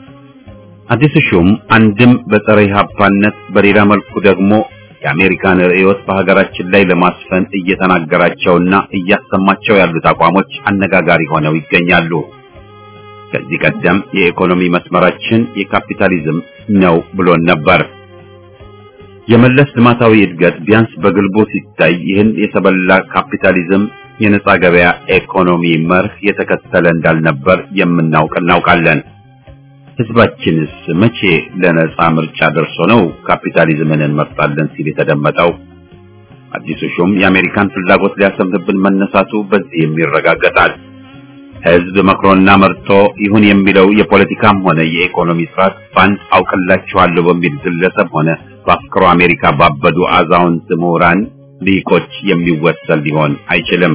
አዲሱ ሹም አንድም በጸረ ኢህአፓነት በሌላ መልኩ ደግሞ የአሜሪካን ርዕዮት በሀገራችን ላይ ለማስፈን እየተናገራቸውና እያሰማቸው ያሉት አቋሞች አነጋጋሪ ሆነው ይገኛሉ። ከዚህ ቀደም የኢኮኖሚ መስመራችን የካፒታሊዝም ነው ብሎን ነበር። የመለስ ልማታዊ እድገት ቢያንስ በግልቦ ሲታይ ይህን የተበላ ካፒታሊዝም የነጻ ገበያ ኢኮኖሚ መርህ የተከተለ እንዳልነበር የምናውቅ እናውቃለን። ህዝባችንስ መቼ ለነጻ ምርጫ ደርሶ ነው ካፒታሊዝምን እንመርጣለን ሲል የተደመጠው? አዲሱ ሹም የአሜሪካን ፍላጎት ሊያሰምርብን መነሳቱ በዚህም ይረጋገጣል። ህዝብ መክሮና መርጦ ይሁን የሚለው የፖለቲካም ሆነ የኢኮኖሚ ስርዓት ባንድ አውቅላችኋለሁ በሚል ግለሰብ ሆነ በአፍክሮ አሜሪካ ባበዱ አዛውንት ምሁራን ሊቆች የሚወሰን ሊሆን አይችልም።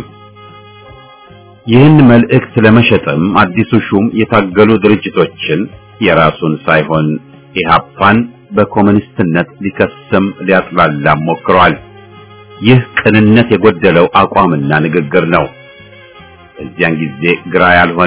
ይህን መልእክት ለመሸጥም አዲሱ ሹም የታገሉ ድርጅቶችን የራሱን ሳይሆን ኢህአፓን በኮሙኒስትነት ሊከስም ሊያጥላላም ሞክሯል። ይህ ቅንነት የጎደለው አቋምና ንግግር ነው። በዚያን ጊዜ ግራ ያልሆነ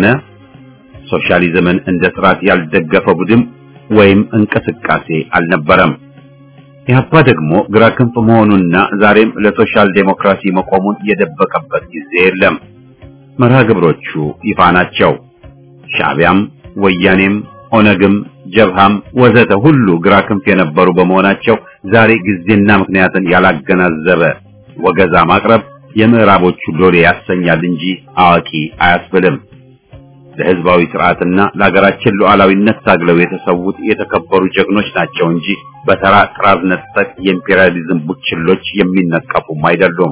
ሶሻሊዝምን እንደ ስርዓት ያልደገፈ ቡድን ወይም እንቅስቃሴ አልነበረም። ኢህአፓ ደግሞ ግራ ክንፍ መሆኑና ዛሬም ለሶሻል ዴሞክራሲ መቆሙን የደበቀበት ጊዜ የለም። መርሃ ግብሮቹ ይፋ ናቸው። ሻዕቢያም፣ ወያኔም፣ ኦነግም፣ ጀብሃም ወዘተ ሁሉ ግራ ክንፍ የነበሩ በመሆናቸው ዛሬ ጊዜና ምክንያትን ያላገናዘበ ወገዛ ማቅረብ የምዕራቦቹ ሎሌ ያሰኛል እንጂ አዋቂ አያስብልም። ለህዝባዊ ስርዓትና ለሀገራችን ሉዓላዊነት ታግለው የተሰዉት የተከበሩ ጀግኖች ናቸው እንጂ በተራ ጥራዝ ነጠቅ የኢምፔሪያሊዝም ቡችሎች የሚነቀፉም አይደሉም።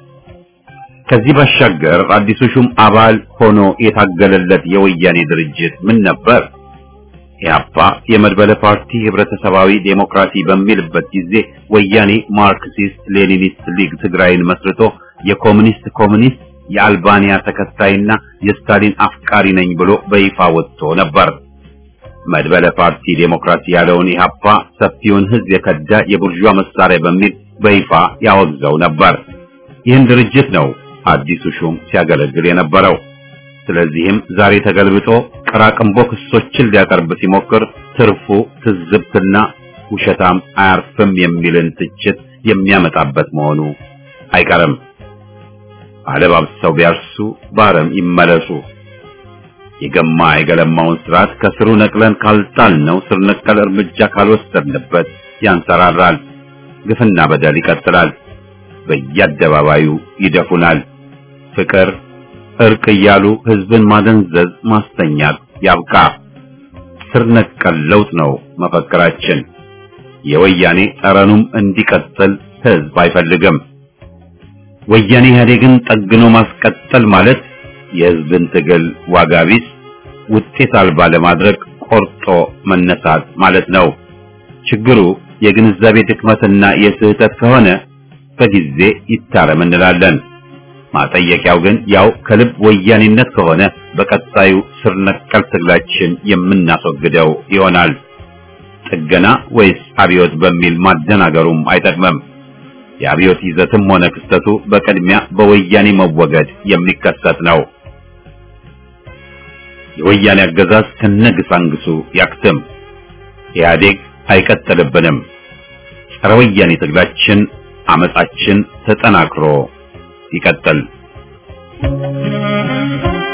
ከዚህ ባሻገር አዲሱ ሹም አባል ሆኖ የታገለለት የወያኔ ድርጅት ምን ነበር? ኢህአፓ የመድበለ ፓርቲ ህብረተሰባዊ ዴሞክራሲ በሚልበት ጊዜ ወያኔ ማርክሲስት ሌኒኒስት ሊግ ትግራይን መስርቶ የኮሙኒስት ኮሙኒስት የአልባንያ ተከታይና የስታሊን አፍቃሪ ነኝ ብሎ በይፋ ወጥቶ ነበር። መድበለ ፓርቲ ዴሞክራሲ ያለውን ኢህአፓ ሰፊውን ህዝብ የከዳ የቡርዣ መሳሪያ በሚል በይፋ ያወግዘው ነበር። ይህን ድርጅት ነው አዲሱ ሹም ሲያገለግል የነበረው። ስለዚህም ዛሬ ተገልብጦ ቅራቅንቦ ክሶችን ሊያቀርብ ሲሞክር ትርፉ ትዝብትና ውሸታም አያርፍም የሚልን ትችት የሚያመጣበት መሆኑ አይቀርም። አለባብሰው ቢያርሱ ባረም ይመለሱ። የገማ የገለማውን ስርዓት ከስሩ ነቅለን ካልጣልነው ስር ነቀል እርምጃ ካልወሰድንበት ያንሰራራል። ግፍና በደል ይቀጥላል። በየአደባባዩ ይደፉናል። ፍቅር፣ እርቅ እያሉ ህዝብን ማደንዘዝ፣ ማስተኛት ያብቃ። ስር ነቀል ለውጥ ነው መፈክራችን። የወያኔ ጠረኑም እንዲቀጥል ህዝብ አይፈልግም። ወያኔ ኢህአዴግን ጠግኖ ማስቀጠል ማለት የህዝብን ትግል ዋጋ ቢስ ውጤት አልባ ለማድረግ ቆርጦ መነሳት ማለት ነው። ችግሩ የግንዛቤ ድክመትና የስህተት ከሆነ በጊዜ ይታረም እንላለን። ማጠየቂያው ግን ያው ከልብ ወያኔነት ከሆነ በቀጣዩ ስር ነቀል ትግላችን የምናስወግደው ይሆናል። ጥገና ወይስ አብዮት በሚል ማደናገሩም አይጠቅምም። የአብዮት ይዘትም ሆነ ክስተቱ በቅድሚያ በወያኔ መወገድ የሚከሰት ነው። የወያኔ አገዛዝ ከነግሳንግሱ ያክትም። ኢህአዴግ አይቀጥልብንም። ጸረ ወያኔ ትግላችን፣ አመጻችን ተጠናክሮ ይቀጥል።